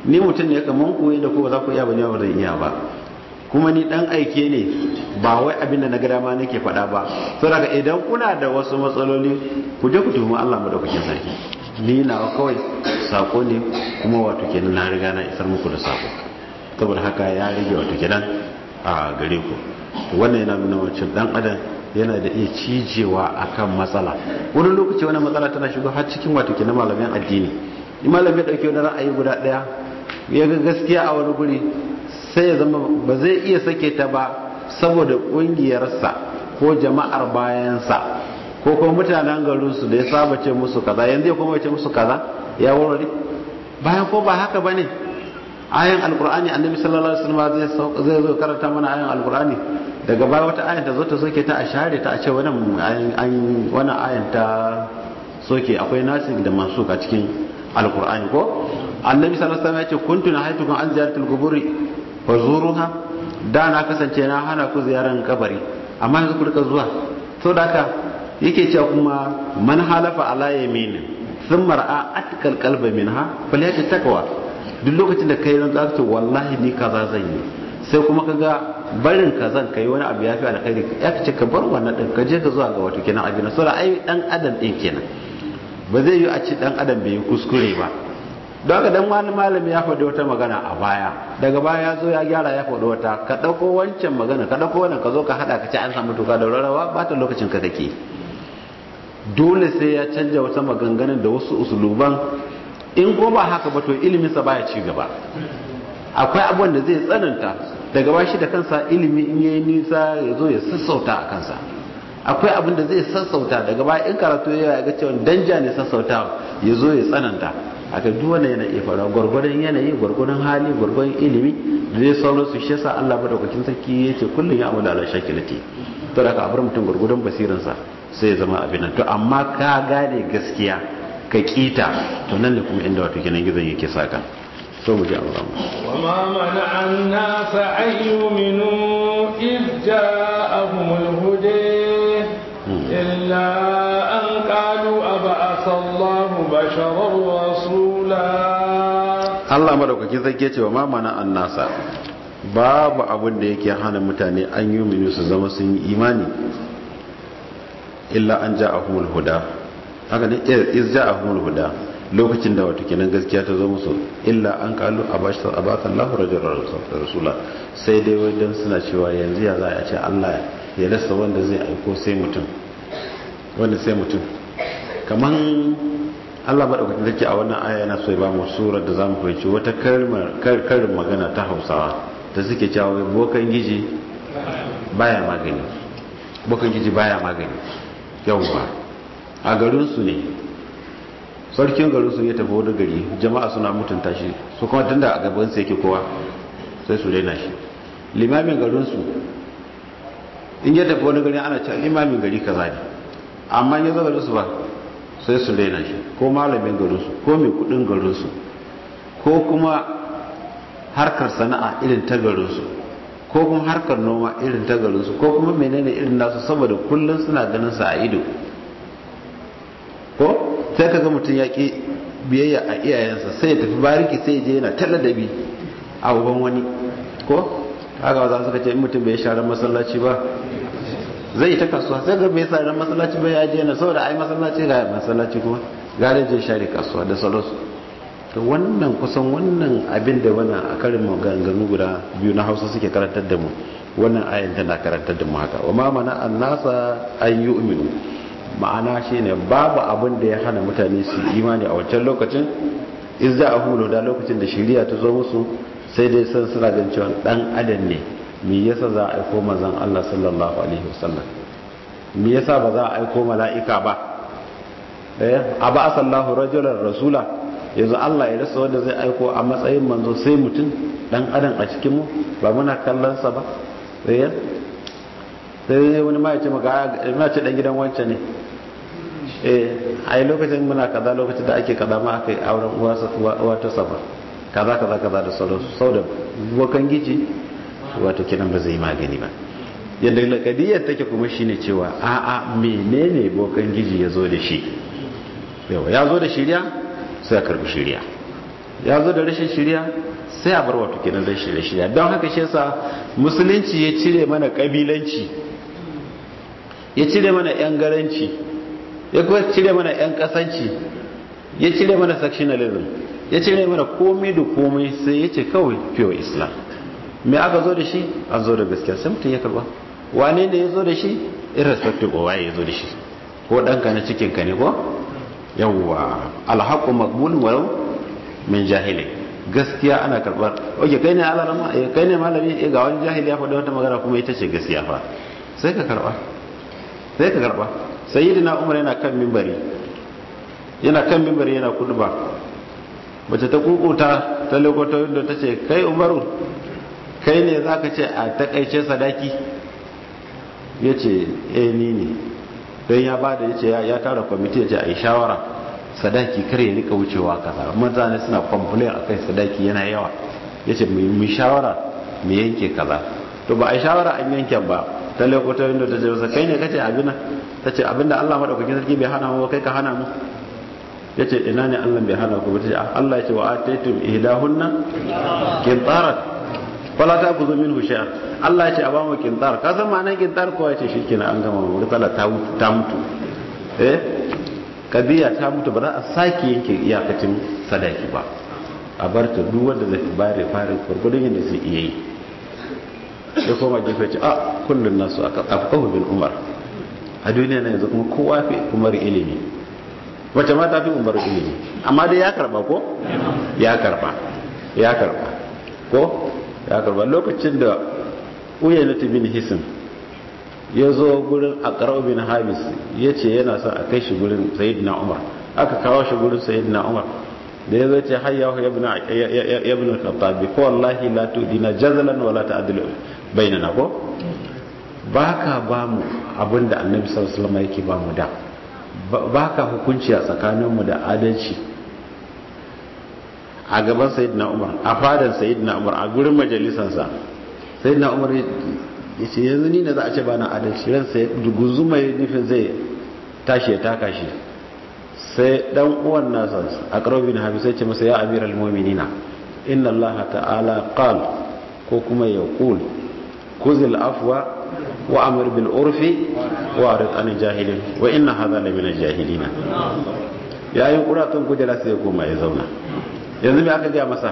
[SPEAKER 2] ni mutum ne kaman ku da ko ba za ku iya ba ne ba zan iya ba kuma ni dan aike ne ba wai abin da na ga dama nake faɗa ba saboda idan kuna da wasu matsaloli ku je ku tuhumi Allah madaukakin sarki ni na kawai sako ne kuma wato kenan na riga na isar muku da sako saboda haka ya rage wato kenan a gare ku to wannan yana nuna wancan dan adam yana da iya cijewa akan matsala wani lokaci wani matsala tana shigo har cikin wato kenan malamin addini in malamin ya dauke wani ra'ayi guda daya ya ga gaskiya a wani guri sai ya zama ba zai iya sake ta ba saboda kungiyarsa ko jama'ar bayansa ko kuma mutanen garinsu da ya saba ce musu kaza yanzu ya kuma ce musu kaza ya warware bayan ko ba haka bane ayan alkur'ani annabi sallallahu alaihi wasallam zai zo karanta mana ayan alkur'ani daga baya wata ayan ta zo ta soke ta a share ta a ce wannan ayan wannan ayan ta soke akwai nasik da mansuk a cikin alkur'ani ko annabi sallallahu alaihi wasallam ya ce kuntu nahaytukum an ziyaratul quburi wa zuruha da na kasance na hana ku ziyaran kabari amma yanzu ku rika zuwa to da haka yake cewa kuma man halafa ala yamin thumma ra'a atkal qalba minha falyati taqwa duk lokacin da kai ran zaka ce wallahi ni kaza zan yi sai kuma kaga barin kazan kai wani abu yafi alkhairi ya ce ka bar wannan din ka je ka zuwa ga wato kenan abin saboda ai dan adam din kenan ba zai yi a ci dan adam bai yi kuskure ba don haka dan wani malami ya faɗi wata magana a baya daga baya ya zo ya gyara ya faɗi wata ka ɗauko wancan magana ka ɗauko wannan ka zo ka haɗa ka ci an samu tuka da rarrawa ba ta lokacin ka kake dole sai ya canja wata maganganun da wasu usuluban in ko ba haka ba to iliminsa baya ci gaba akwai abubuwan da zai tsananta daga ba shi da kansa ilimi in yayi nisa ya zo ya sassauta a kansa akwai abin da zai sassauta daga baya in karatu ya ga cewa danja ne sassauta ya zo ya tsananta aka duk wannan yana iya faruwa gwargwadon yanayi gwargwadon hali gwargwadon ilimi da zai sauran su shi yasa Allah madaukakin sarki yace kullum ya amala ala shakilati to da ka bar mutum gwargwadon basiransa sai ya zama abin nan to amma ka gane gaskiya ka kita to nan ne kuma inda wato kenan gizon yake saka to mu ji Allah
[SPEAKER 1] wa ma mana an-nas an yu'minu id ja'ahumul huda illa an qalu aba'atha Allahu basharar rasula
[SPEAKER 2] Allah madaukakin sarki ce wa ma mana an-nasa babu abin da yake hana mutane an yi su zama sun yi imani illa an ja'ahumul huda haka ne iz ja'ahumul huda lokacin da wato kenan gaskiya ta zo musu illa an kalu abashta abaka Allahu rajulan rasula sai dai wajen suna cewa yanzu ya za a ce Allah ya rasa wanda zai aiko sai mutum wanda sai mutum kaman Allah madaukakin sarki a wannan aya yana so ya ba mu surar da zamu fahimci wata kalmar karin magana ta Hausawa da suke cewa bokan giji baya magani bokan giji baya magani yawwa a garinsu ne sarkin garinsu ya tafi wani gari jama'a suna mutunta shi su kuma tun da a gabansu yake kowa sai su daina shi limamin garinsu in ya tafi wani gari ana cewa limamin gari kaza ne amma ya zo garinsu ba sai su daina shi ko malamin garinsu ko mai kudin garinsu ko kuma harkar sana'a irin ta garinsu ko kuma harkar noma irin ta garinsu ko kuma menene irin nasu saboda kullum suna ganin sa a ido ko sai kaga mutum ya ki biyayya a iyayensa sai ya tafi bariki sai ya je yana taladabi a uban wani ko haka za suka ce in mutum bai share masallaci ba zai ta kasuwa sai ga bai share masallaci ba ya je na saboda ai masallaci ga masallaci kuma gare je share kasuwa da sauransu to wannan kusan wannan abin da wannan a karin maganganu guda biyu na hausa suke karantar da mu wannan ayin tana karantar da mu haka wa ma mana annasa an yu'minu ma'ana shine babu abin da ya hana mutane su imani a wancan lokacin in za a hulo da lokacin da shari'a ta zo musu sai dai san suna gan cewa dan adam ne me yasa za a aiko manzon Allah sallallahu alaihi wasallam me yasa ba za a aiko mala'ika ba eh aba asallahu rajulan rasula yanzu Allah ya rasa wanda zai aiko a matsayin manzo sai mutum dan adam a cikin mu ba muna kallon sa ba eh sai wani ma ya ce maka ina ce dan gidan wancan ne eh ai lokacin muna kaza lokacin da ake kaza ma aka yi auren uwa ta sama kaza kaza kaza da sauransu sau da bokan gici wato kinan ba zai yi magani ba yadda lakadiyar take kuma shine cewa a'a menene bokan giji ya zo da shi yawa ya zo da shirya sai a karbi shirya ya zo da rashin shirya sai a bar wato kenan rashin shirya don haka shi yasa musulunci ya cire mana kabilanci ya cire mana yan garanci ya kuma cire mana yan kasanci ya cire mana sectionalism ya cire mana komai da komai sai ya ce kawai pure islam me aka zo da shi an zo da gaskiya sai mutum ya karba wane ne ya zo da shi irrespective of waye ya zo da shi ko ɗanka na cikinka ne ko yawwa alhaqqu maqbulun walau min jahili gaskiya ana karbar oke kai ne alarama eh kai ne malami eh ga wani jahili ya faɗi wata magana kuma ita ce gaskiya fa sai ka karba sai ka karba sayyidina umar yana kan mimbari yana kan mimbari yana kuduba mace ta kukuta ta lokoto inda ta ce kai umaru kai ne zaka ce a takaice sadaki ya ce eh ni ne don ya bada ya ce ya tara kwamiti ya ce a yi shawara sadaki kar ya rika wucewa kaza mutane suna complain akan sadaki yana yawa ya ce mu shawara mu yanke kaza to ba a yi shawara an yanke ba ta lokuta inda ta ce masa kai ne kace abin ta ce abinda Allah madaukakin sarki bai hana mu kai ka hana mu ya ce ina ne Allah bai hana ku ba ta ce Allah ya ce wa ataitum ihdahunna qintarat fala ta ku zo min husha Allah ya ce a ba mu kintar ka san ma'anar kintar kowa ya ce shi kenan an gama murtala ta mutu eh kadiya ta mutu ba za a sake yanke iyakacin sadaki ba a bar ta duk wanda zai bare fare gurgudun yadda zai iya yi ya koma gefe ce a kullun nasu aka afqahu bin umar a duniya na yanzu kuma kowa fi umar ilimi wace ma ta fi umar ilimi amma dai ya karba ko ya karba ya karba ko ya karba lokacin da uyaynatu bin hisim ya zo gurin aqra bin habis ya ce yana son a kai shi gurin sayyidina umar aka kawo shi gurin sayyidina umar da ya zo ce hayya ya ibn ya ibn al-khattab ko wallahi la tudina jazalan wala ta'dilu bainana ko baka ba mu abinda annabi sallallahu alaihi wasallam yake ba mu da baka hukunci a tsakaninmu da adalci a gaban sayyidina umar a fadan sayyidina umar a gurin majalisansa sayyidina umar ya ce yanzu ni ne za a ce ba na adalci ran sai duguzu mai nufin zai tashi ya taka shi sai dan uwan nasa a karobin habi sai ce masa ya amiral mu'minina inna allaha ta'ala qal ko kuma ya qul kuzil afwa wa amir bil urfi wa arid an jahilin wa inna hadha la min al jahilina yayin kuratun kujera sai ya koma ya zauna yanzu me aka gaya masa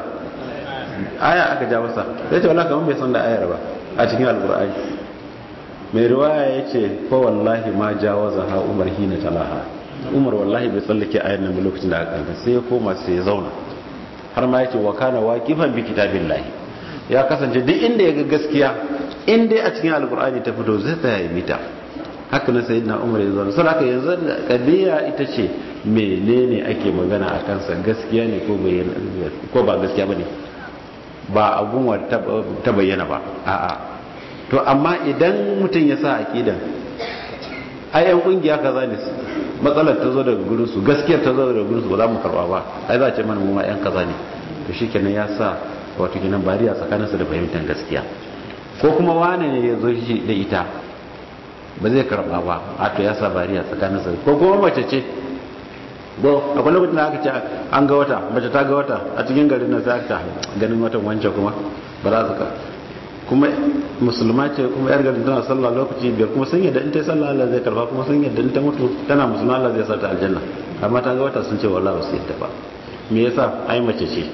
[SPEAKER 2] aya aka ja masa sai ce wallahi kamar bai san da ayar ba a cikin alqur'ani mai riwaya yace fa wallahi ma jawaza ha umar hina talaha umar wallahi bai tsallake ayar nan lokacin da aka sai ya koma sai ya zauna har ma yace wa kana waqifan bi kitabillahi ya kasance duk inda ya ga gaskiya in dai a cikin alqur'ani ta fito zai tsaya ya mita haka na sayyidina umar ya zauna sai haka yanzu kadiya ita ce menene ake magana a kansa gaskiya ne ko ba gaskiya ba ne ba abun ta bayyana ba a'a to amma idan mutum ya sa aƙidan ayan ƙungiya kaza ne matsalar ta zo daga gurin su gaskiyar ta zo daga gurin su ba za mu karba ba ai za a ce mana mu ma yan kaza ne to shikenan ya sa wato kenan bariya tsakaninsa da fahimtar gaskiya ko kuma wane ne ya zo shi da ita ba zai karba ba a to ya sa bariya tsakaninsa ko kuma mace ce bo akwai lokacin da aka ce an ga wata mace ta ga wata a cikin garin nan sai aka ganin watan wancan kuma ba za su ka kuma musulma ce kuma yar garin tana sallah lokaci biyar kuma sun yadda in ta yi sallah Allah zai karba kuma sun yadda in ta mutu tana musulma Allah zai sa ta aljanna amma ta ga wata sun ce wallahi ba su yadda ba me yasa ai mace ce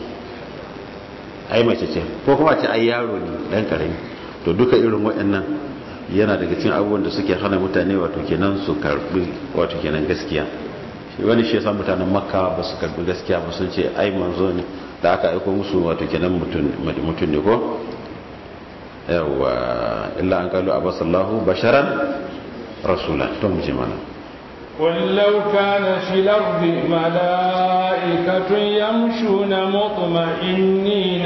[SPEAKER 2] ai mace ce ko kuma ce ai yaro ne dan karami to duka irin waɗannan yana daga cikin abubuwan da suke hana mutane wato kenan su karbi wato kenan gaskiya wani shi yasa mutanen makka ba su karbi gaskiya ba sun ce ai manzo ne da aka aiko musu wato kenan mutum ne ko yawa illa an kalu abasallahu basharan rasula to mu ji mana
[SPEAKER 1] قل لو كان في الأرض ملائكة يمشون مطمئنين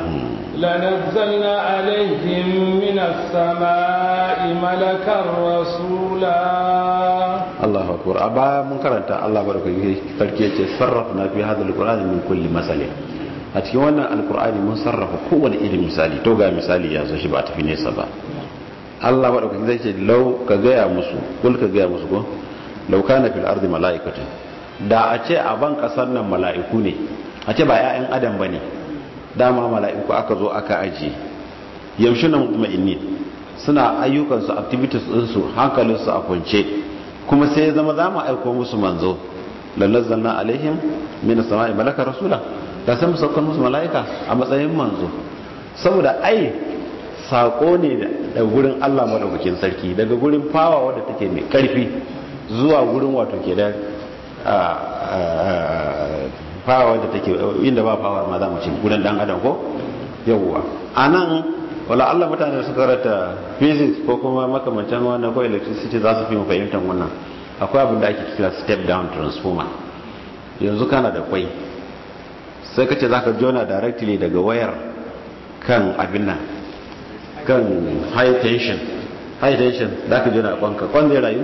[SPEAKER 1] لنزلنا عليهم من السماء ملكا رسولا
[SPEAKER 2] Allahu akbar a baya mun karanta Allah barkake sarki yace sarrafna fi hadha alqur'ani min kulli masali a cikin wannan alqur'ani mun sarrafa kowane irin misali to ga misali ya zo shi ba tafi nesa ba Allah barkake zai ce law ka gaya musu kul ka gaya musu ko law kana fil ardi malaikatu da a ce a ban kasar nan mala'iku ne a ce ba 'ya'yan adam ba ne dama mala'iku aka zo aka ajiye yaushe na mutmainni suna ayyukansu activities ɗinsu hankalinsu a kwance kuma sai ya zama za mu aiko musu manzo lallazalna alaihim min sama'i malaka rasula da sai mu saukar musu mala'ika a matsayin manzo saboda ai sako ne da gurin Allah madaukakin sarki daga gurin fawa wadda take mai karfi zuwa gurin wato ke da fawa wadda take inda ba fawa ma za mu ci gurin dan adam ko yawwa anan wala Allah mutane su karata physics ko kuma makamancin wannan ko electricity za su fi mu fahimtar wannan akwai abin da ake kira step down transformer yanzu kana da kwai sai ka ce za ka jona directly daga wayar kan abin nan kan high tension high tension za ka jona kwanka kwan zai rayu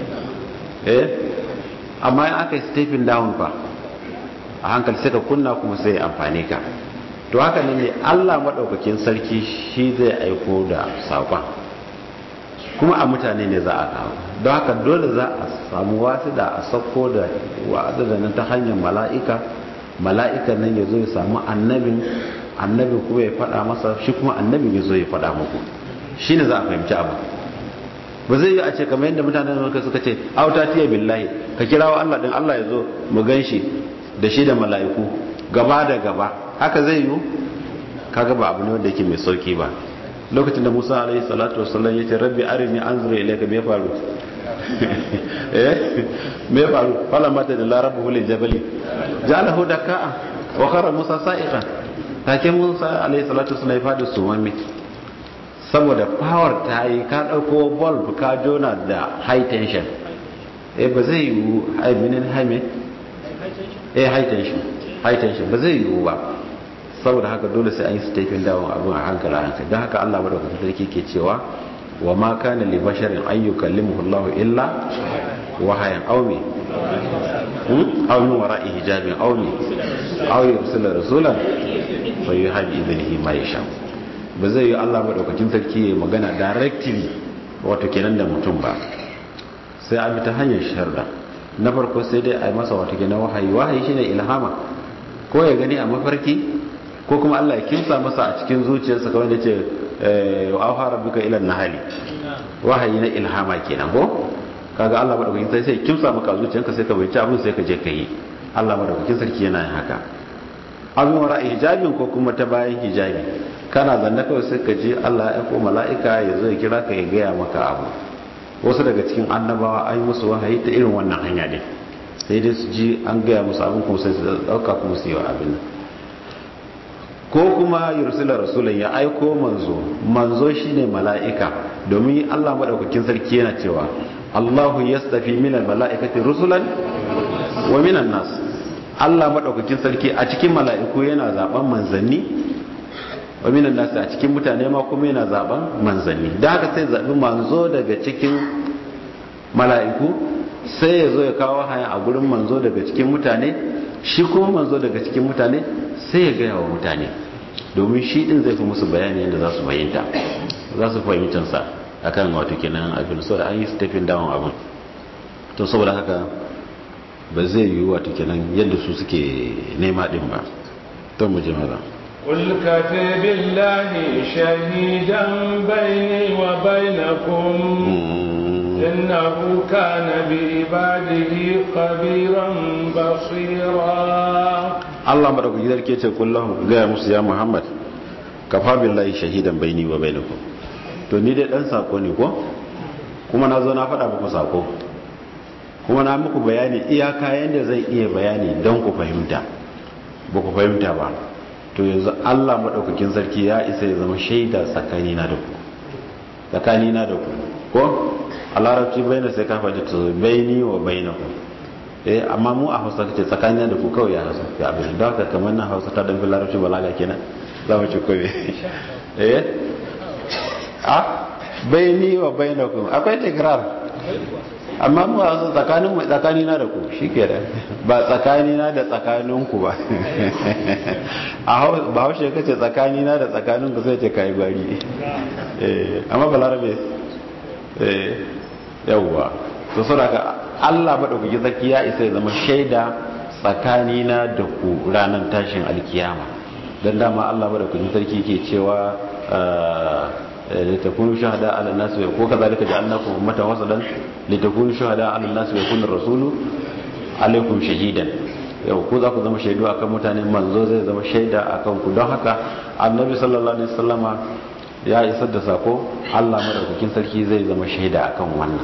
[SPEAKER 2] eh amma in aka yi stepping down fa a hankali sai ka kunna kuma sai amfani ka to haka ne Allah maɗaukakin sarki shi zai aiko da saƙon kuma a mutane ne za a kawo don haka dole za a samu wasu da a sauko da wa'azi da nan ta hanyar mala'ika mala'ikan nan ya zo ya samu annabin annabin kuma ya faɗa masa shi kuma annabin ya zo ya faɗa muku shi ne za a fahimci abu ba zai yi a ce kamar yadda mutanen da suka ce auta tiya billahi ka kirawo Allah din Allah ya zo mu gan shi da shi da mala'iku gaba da gaba haka zai yi kaga ba abu ne wanda yake mai sauki ba lokacin da Musa alaihi salatu wasallam yace rabbi arini anzuru ilayka me faru eh me faru fala mata da larabu lil jabali jalahu daka'a wa khara Musa sa'iqan take Musa alaihi salatu wasallam ya fadi sumami saboda power ta yi ka dauko bulb ka jona da high tension eh ba zai yi high minin high me eh high tension high tension ba zai yi ba saboda haka dole sai an yi stepping down abin a hankali a hankali don haka Allah madaukakin sarki ke cewa wa ma kana li basharin an yukallimuhu Allah illa wahayan aw mi hmm aw min wara'i hijabin aw mi aw yursila rasulan fa yuha bi idnihi ma yasha ba zai yi Allah madaukakin sarki ya magana directly wato kenan da mutum ba sai an bi ta hanyar sharda na farko sai dai a yi masa wato kenan wahayi wahayi shine ilhama ko ya gani a mafarki ko kuma Allah ya kimsa masa a cikin zuciyarsa kawai da ce wa auha rabbuka ila nahali wahayi na ilhama kenan ko kaga Allah madaukakin sai sai kimsa maka zuciyarka sai ka bai abin sai ka je ka yi Allah madaukakin sarki yana yin haka abin wara hijabin ko kuma ta bayan hijabi kana zanne kawai sai ka ji Allah ya ko mala'ika ya zo ya kira ka ya gaya maka abu wasu daga cikin annabawa an yi musu wahayi ta irin wannan hanya ne sai dai su ji an gaya musu abin kuma sai su dauka kuma su yi wa abin nan ko kuma yursila rasulun ya aiko manzo manzo shine mala'ika domin Allah madaukakin sarki yana cewa Allahu yastafi minal mala'ikati rusulan wa minan nas Allah madaukakin sarki a cikin mala'iku yana zaben manzanni wa minan nas a cikin mutane ma kuma yana zaben manzanni da haka sai zabi manzo daga cikin mala'iku sai ya zo ya kawo haya a gurin manzo daga cikin mutane shi kuma manzo daga cikin mutane sai ya gaya wa mutane domin shi din zai fi musu bayani yadda za su fahimta za su fahimtansa a kan wato kenan abin so da an yi stepping down abin to saboda haka ba zai yi wato kenan yadda su suke nema din ba to mu ji maza
[SPEAKER 1] قل كفى بالله شهيدا بيني وبينكم إنه كان بعباده خبيرا بصيرا
[SPEAKER 2] Allah madaukaki zarke ce kullum gaya musu ya Muhammad kafa billahi shahidan baini wa bainakum to ni dai dan sako ne ko kuma na zo na faɗa muku sako kuma na muku bayani iyaka yanda zan iya bayani don ku fahimta ba ku fahimta ba to yanzu Allah madaukakin sarki ya isa ya zama shaida tsakanina da ku tsakanina da ku ko a larabci baina sai ka faɗi to baini wa bainakum eh amma mu a hausa kace tsakanin da ku kawai ya hausa ya abin da haka kamar na hausa ta dan larabci balaga kenan za mu ci koyi eh a baini wa bainakum akwai tikrar amma mu a tsakanin mu tsakani na da ku shikenan ba tsakani na da tsakanin ku ba a ba haushe kace tsakani na da tsakanin ku sai ce kai gwari eh amma balarabe eh yawwa to saboda Allah maɗaukaki zaki ya isa ya zama shaida tsakanina da ku ranar tashin alkiyama don dama Allah madaukakin sarki ke cewa litakunu shahada ala nas wa ko kazalika ja'alnakum ummatan wasalan litakunu shahada ala nas wa yakuna rasulu alaikum shahidan yau ku za ku zama shaidu akan mutane manzo zai zama shaida akan ku don haka annabi sallallahu alaihi wasallama ya isar da sako Allah madaukakin sarki zai zama shaida akan wannan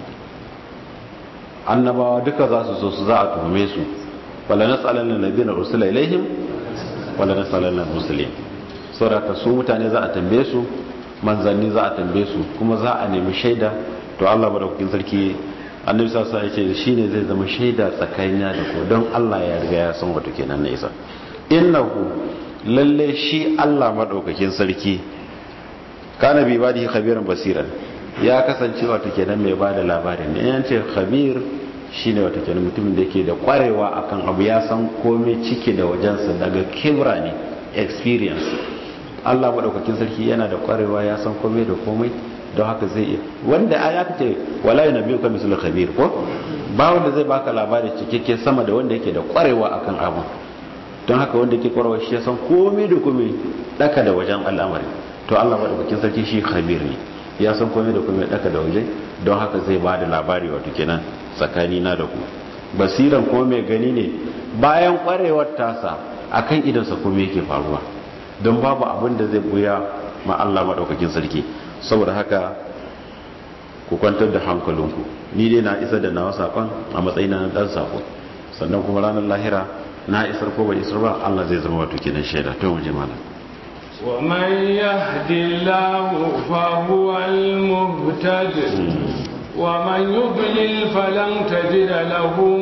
[SPEAKER 2] annabawa duka za su so su za a tuhume su wala nas'alanna alladhina ursila ilaihim wala nas'alanna al-mursalin saboda su mutane za a tambaye su manzanni za a tambaye su kuma za a nemi shaida to Allah madaukakin sarki annabi sallallahu alaihi wasallam ya ce shine zai zama shaida tsakanina da ku don Allah ya riga ya san wato kenan na isa innahu lalle shi Allah madaukakin sarki kana bi ibadihi khabiran basiran ya kasance wato kenan mai bada labarin ne yan ce khabir shine wato kenan mutumin da yake da kwarewa akan abu ya san komai cike da wajensa daga kibra ne experience Allah madaukakin sarki yana da kwarewa ya san komai da komai don haka zai iya wanda aya ce wala yunabbiyu ka mislu khabir ko ba wanda zai baka labari cikakke sama da wanda yake da kwarewa akan abu don haka wanda yake kwarewa shi ya san komai da komai daka da wajen al'amari to Allah madaukakin sarki shi khabir ne ya san komai da komai daka da waje don haka zai ba da labari wato kenan tsakani na da ku basiran ko mai gani ne bayan kwarewar tasa akan idansa komai yake faruwa don babu abin da zai buya ma Allah madaukakin sarki saboda haka ku kwantar da hankalinku ni dai na isa da nawa sakon a matsayin na dan sako sannan kuma ranar lahira na isar ko bai isar ba Allah zai zama wato kenan shaida to mu je malam
[SPEAKER 1] ومن يهد الله فهو المهتد ومن يضلل فلن تجد لهم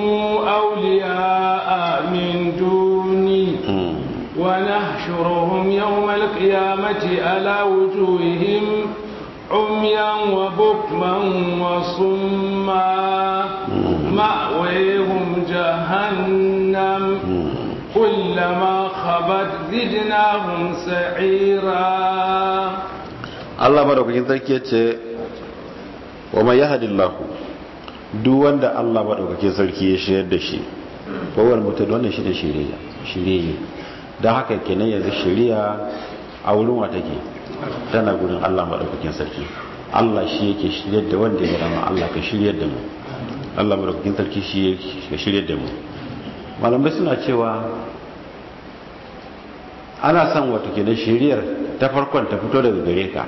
[SPEAKER 1] أولياء من دوني ونحشرهم يوم القيامة على وجوههم عميا وبكما وصما مأويهم جهنم كلما خبت زدناهم سعيرا
[SPEAKER 2] Allah madaukakin sarki yace wa may yahdillahu duk wanda Allah madaukakin sarki ya shirya da shi ko wani mutum wannan shi da shiriya shiriye don haka kenan yanzu shiriya a wurin wa take tana gurin Allah madaukakin sarki Allah shi yake shiryar da wanda ya rama Allah ka shiryar da mu Allah madaukakin sarki shi ya shiryar da mu malamai suna cewa ana son wato kenan shiriyar ta farkon ta fito daga gare ka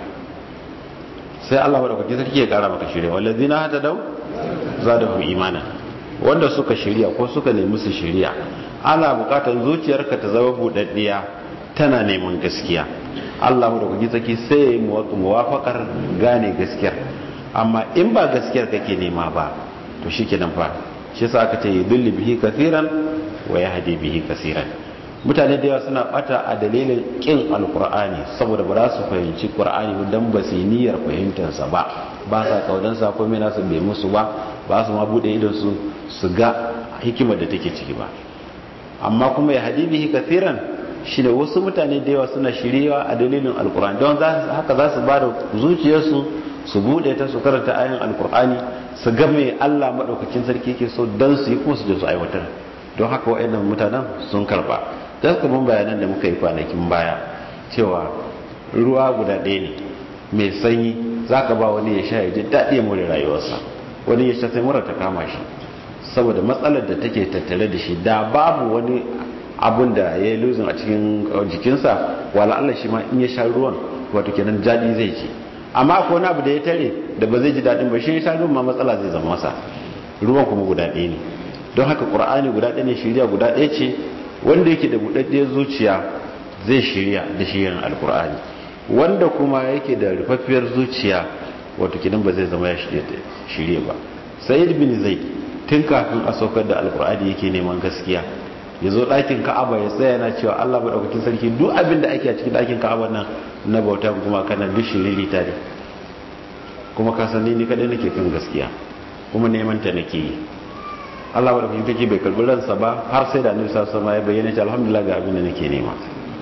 [SPEAKER 2] sai Allah madaukakin sarki ya kara maka shiriya wallazina hatadaw zadahum imana wanda suka shiriya ko suka nemi su shiriya ana bukatar zuciyarka ta zama budaddiya tana neman gaskiya Allah madaukakin sarki sai ya yi muwafakar gane gaskiyar amma in ba gaskiyar kake nema ba to shikenan fa shi yasa aka ce yudilli bihi kaseeran wa yahdi bihi kaseeran mutane da yawa suna bata a dalilin kin alkur'ani saboda ba za su fahimci qur'ani dan ba su yi niyyar fahimtarsa ba ba sa kaudan sa komai nasu bai musu ba ba su ma bude idon su su ga hikimar da take ciki ba amma kuma ya hadi bihi kathiran shine wasu mutane da yawa suna shiriwa a dalilin alkur'ani don haka za su ba da zuciyarsu su bude ta su karanta ayin alkur'ani su ga me Allah madaukakin sarki yake so dan su yi kuma su je su aiwatar don haka wa'annan mutanen sun karba don kuma bayanan da muka yi kwanakin baya cewa ruwa guda ɗaya ne mai sanyi za ka ba wani ya sha ya ji daɗi ya more rayuwarsa wani ya sha sai mura ta kama shi saboda matsalar da take tattare da shi da babu wani abun da ya yi luzin a cikin jikinsa wala Allah shi ma in ya sha ruwan wato kenan daɗi zai ji amma akwai wani abu da ya tare da ba zai ji daɗin ba shi ya sha ruwan ma matsala zai zama masa ruwan kuma guda ɗaya ne don haka ƙur'ani guda ɗaya ne shirya guda ɗaya ce wanda yake da buɗaɗɗiyar zuciya zai shirya da shirin alƙur'ani wanda kuma yake da rufaffiyar zuciya wato kidan ba zai zama ya shirya ba sayyid bin zai tun kafin a saukar da alƙur'ani yake neman gaskiya ya zo ɗakin ka'aba ya tsaya na cewa allah maɗaukakin sarki duk abin da ake a cikin ɗakin ka'aba nan na bauta kuma kana duk shiriri ta ne kuma ka san ni kaɗai nake kan gaskiya kuma neman ta nake yi Allah wadda kuma take bai karbi ransa ba har sai da annabi sallallahu alaihi ya bayyana cewa alhamdulillah ga abin da nake nema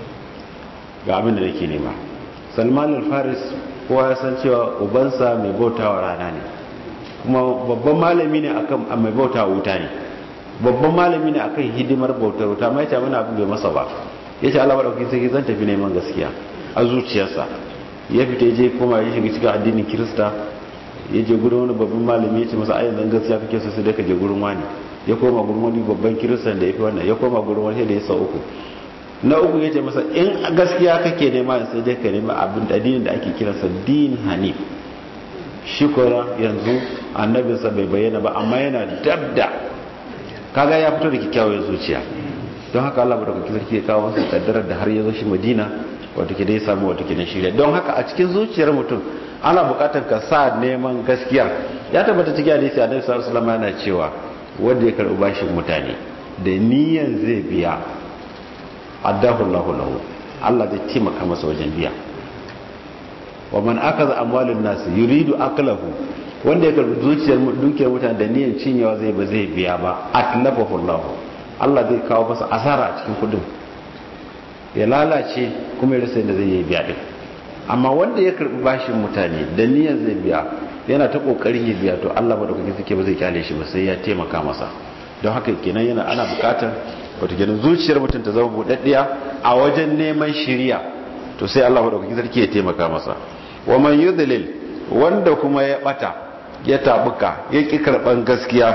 [SPEAKER 2] ga abin da nake nema Salman al-Faris kowa ya san cewa ubansa mai bautawa rana ne kuma babban malami ne akan mai bautawa wuta ne babban malami ne akan hidimar bautar wuta mai ce mana abin bai masa ba ya ce Allah madaukakin sarki zan tafi neman gaskiya a zuciyarsa ya fita ya je koma ya shiga cikin addinin kirista ya je gurin wani babban malami ya ce masa ayyana gaskiya kake so sai dai ka je gurin wani ya koma gurin wani babban kiristan da ya fi wannan ya koma gurin wani da ya sa uku na uku ya ce masa in gaskiya kake nema sai dai ka nema abin addinin da ake kiransa din hanif shi kora yanzu annabinsa bai bayyana ba amma yana dabda kaga ya fito da kyakkyawar zuciya don haka Allah madaukakin sarki ya kawo masa kaddarar da har ya zo shi Madina wato ke dai samu wato ke na shirya don haka a cikin zuciyar mutum ana bukatar ka sa neman gaskiya ya tabbata cikin hadisi Annabi sallallahu alaihi wasallam yana cewa wanda ya karbi bashin mutane da niyan zai biya addahu Allahu lahu Allah zai taimaka masa wajen biya wa man akaza amwalin nas yuridu aklahu wanda ya karbi zuciyar dukiyar mutane da niyan cinyewa zai ba zai biya ba atlafahu Allah Allah zai kawo masa asara a cikin kudin ya lalace kuma ya rasa yadda zai yi biya din amma wanda ya karbi bashin mutane da niyan zai biya yana ta kokarin ya biya to Allah madaukakin suke ba zai kyale shi ba sai ya taimaka masa don haka kenan yana ana bukatar wato kenan zuciyar mutum ta zama budaddiya a wajen neman shiriya to sai Allah madaukakin sarki ya taimaka masa wa man yudlil wanda kuma ya bata ya tabuka ya ki karban gaskiya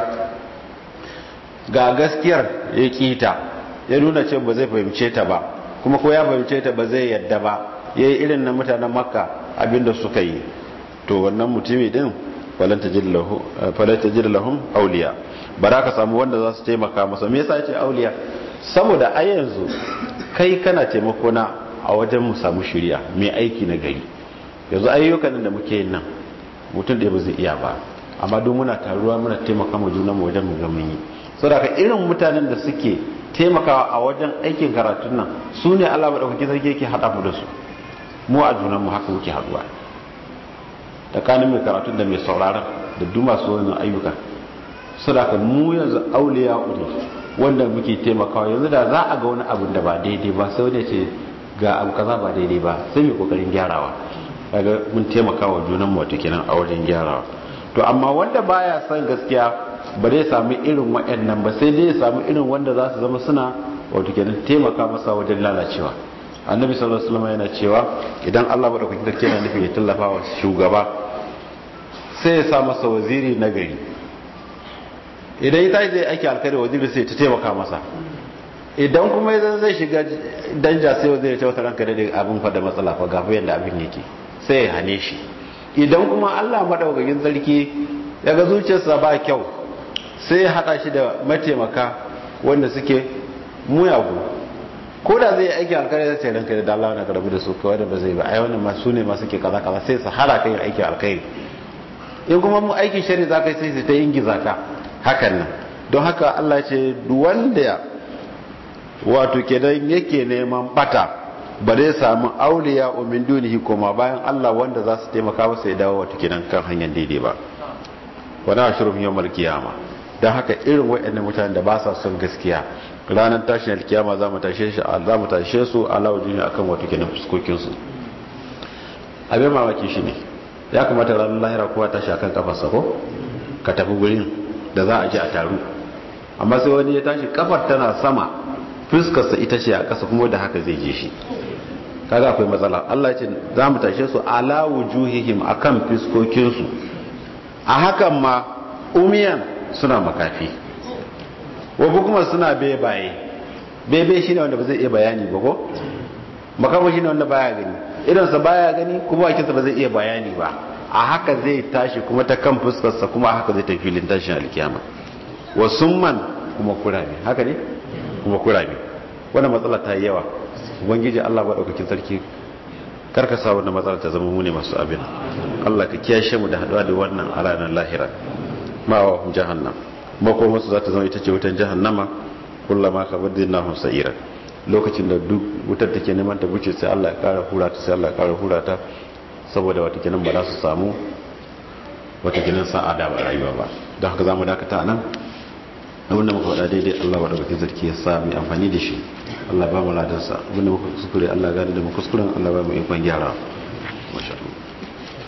[SPEAKER 2] ga gaskiyar ya kita ya nuna cewa ba zai fahimce ta ba kuma ko ya fahimce ta ba zai yadda ba yayi irin na mutanen makka abinda suka yi to wannan mutumi din falan tajid lahu falan tajid lahum awliya bara ka samu wanda za su taimaka masa me yasa yace awliya saboda a yanzu kai kana taimako na a wajen mu samu shiriya mai aiki na gari yanzu ayyukan da muke yin nan mutum da ba zai iya ba amma don muna taruwa muna taimaka mu junan mu wajen mu ga mun yi saboda ka irin mutanen da suke taimakawa a wajen aikin karatun nan su ne Allah madaukakin sarki yake hada mu da su mu a junan mu haka muke haduwa tsakanin mai karatun da mai sauraron da duk masu wannan ayyuka saboda mu yanzu auliya ne wanda muke taimakawa yanzu da za a ga wani abu da ba daidai ba sai wani ce ga abu kaza ba daidai ba sai mai kokarin gyarawa kaga mun taimakawa junan mu wato kenan a wajen gyarawa to amma wanda baya son gaskiya ba zai samu irin waɗannan ba sai dai ya samu irin wanda za su zama suna wato kenan taimaka masa wajen lalacewa annabi sallallahu alaihi wasallam yana cewa idan Allah madaukakin sarki yana nufi ya tallafa wa shugaba sai ya sa masa waziri na gari idan ya tashi zai aiki alkhairi waziri sai ta taimaka masa idan kuma ya zai shiga danja sai waziri ya ce wata ranka da abin fa da matsala fa gafa yadda abin yake sai ya hane shi idan kuma Allah madaukakin sarki ya ga zuciyarsa ba kyau sai ya hada shi da mataimaka wanda suke muyagu ko da zai aiki alkhairi sai ranka da Allah na karabu da su kawai da ba zai ba ai wannan ma su ne ma suke kaza kaza sai su hara kai aiki alkhairi in kuma mu aikin shari za ka yi sai su ta ingiza ka hakan nan don haka Allah ce wanda wato kenan yake neman bata ba zai samu auliya o min dunihi koma bayan Allah wanda za su taimaka masa ya dawo wato kenan kan hanyar daidai ba wani ashirin yawmar kiyama don haka irin waɗannan mutanen da ba sa son gaskiya ranar tashin alkiyama za mu tashe shi za mu tashe su ala wajini akan wato kenan fuskokin su abin mamaki shi ne ya kamata ranar lahira kowa tashi akan kafarsa ko ka tafi gurin da za a ji a taru amma sai wani ya tashi kafar tana sama fuskarsa ita ce a ƙasa kuma da haka zai je shi kaga akwai matsala Allah ya ce za mu tashe su ala wujuhihim akan fuskokin su a hakan ma umiyan suna makafi wa kuma suna bebaye bebe shine wanda ba zai iya bayani ba ko makamu shine wanda baya gani idan sa baya gani kuma bakinsa ba zai iya bayani ba a haka zai tashi kuma ta kan fuskarsa kuma a haka zai tafi filin tashin alkiyama wa summan kuma kurame haka ne kuma kurame wannan matsala ta yi yawa ubangiji Allah madaukakin sarki karka sa wannan matsala ta zama mu ne masu abin Allah ka kiyashe mu da haduwa da wannan a ranar lahira ma wa jahannam makoma su za ta zama ita ce wutan jahannama kullama ka badina hum sa'ira lokacin da duk wutar take neman ta buce sai Allah ya kara hura ta sai Allah ya kara hura ta saboda wata kinan ba za su samu wata kinan sa'ada ba rayuwa ba don haka zamu dakata nan abinda muka faɗa daidai Allah wa daga zarki ya sa mai amfani da shi Allah ba mu ladansa abinda muka kuskure Allah gani da mu kuskuren Allah ba mu ikon gyara masha Allah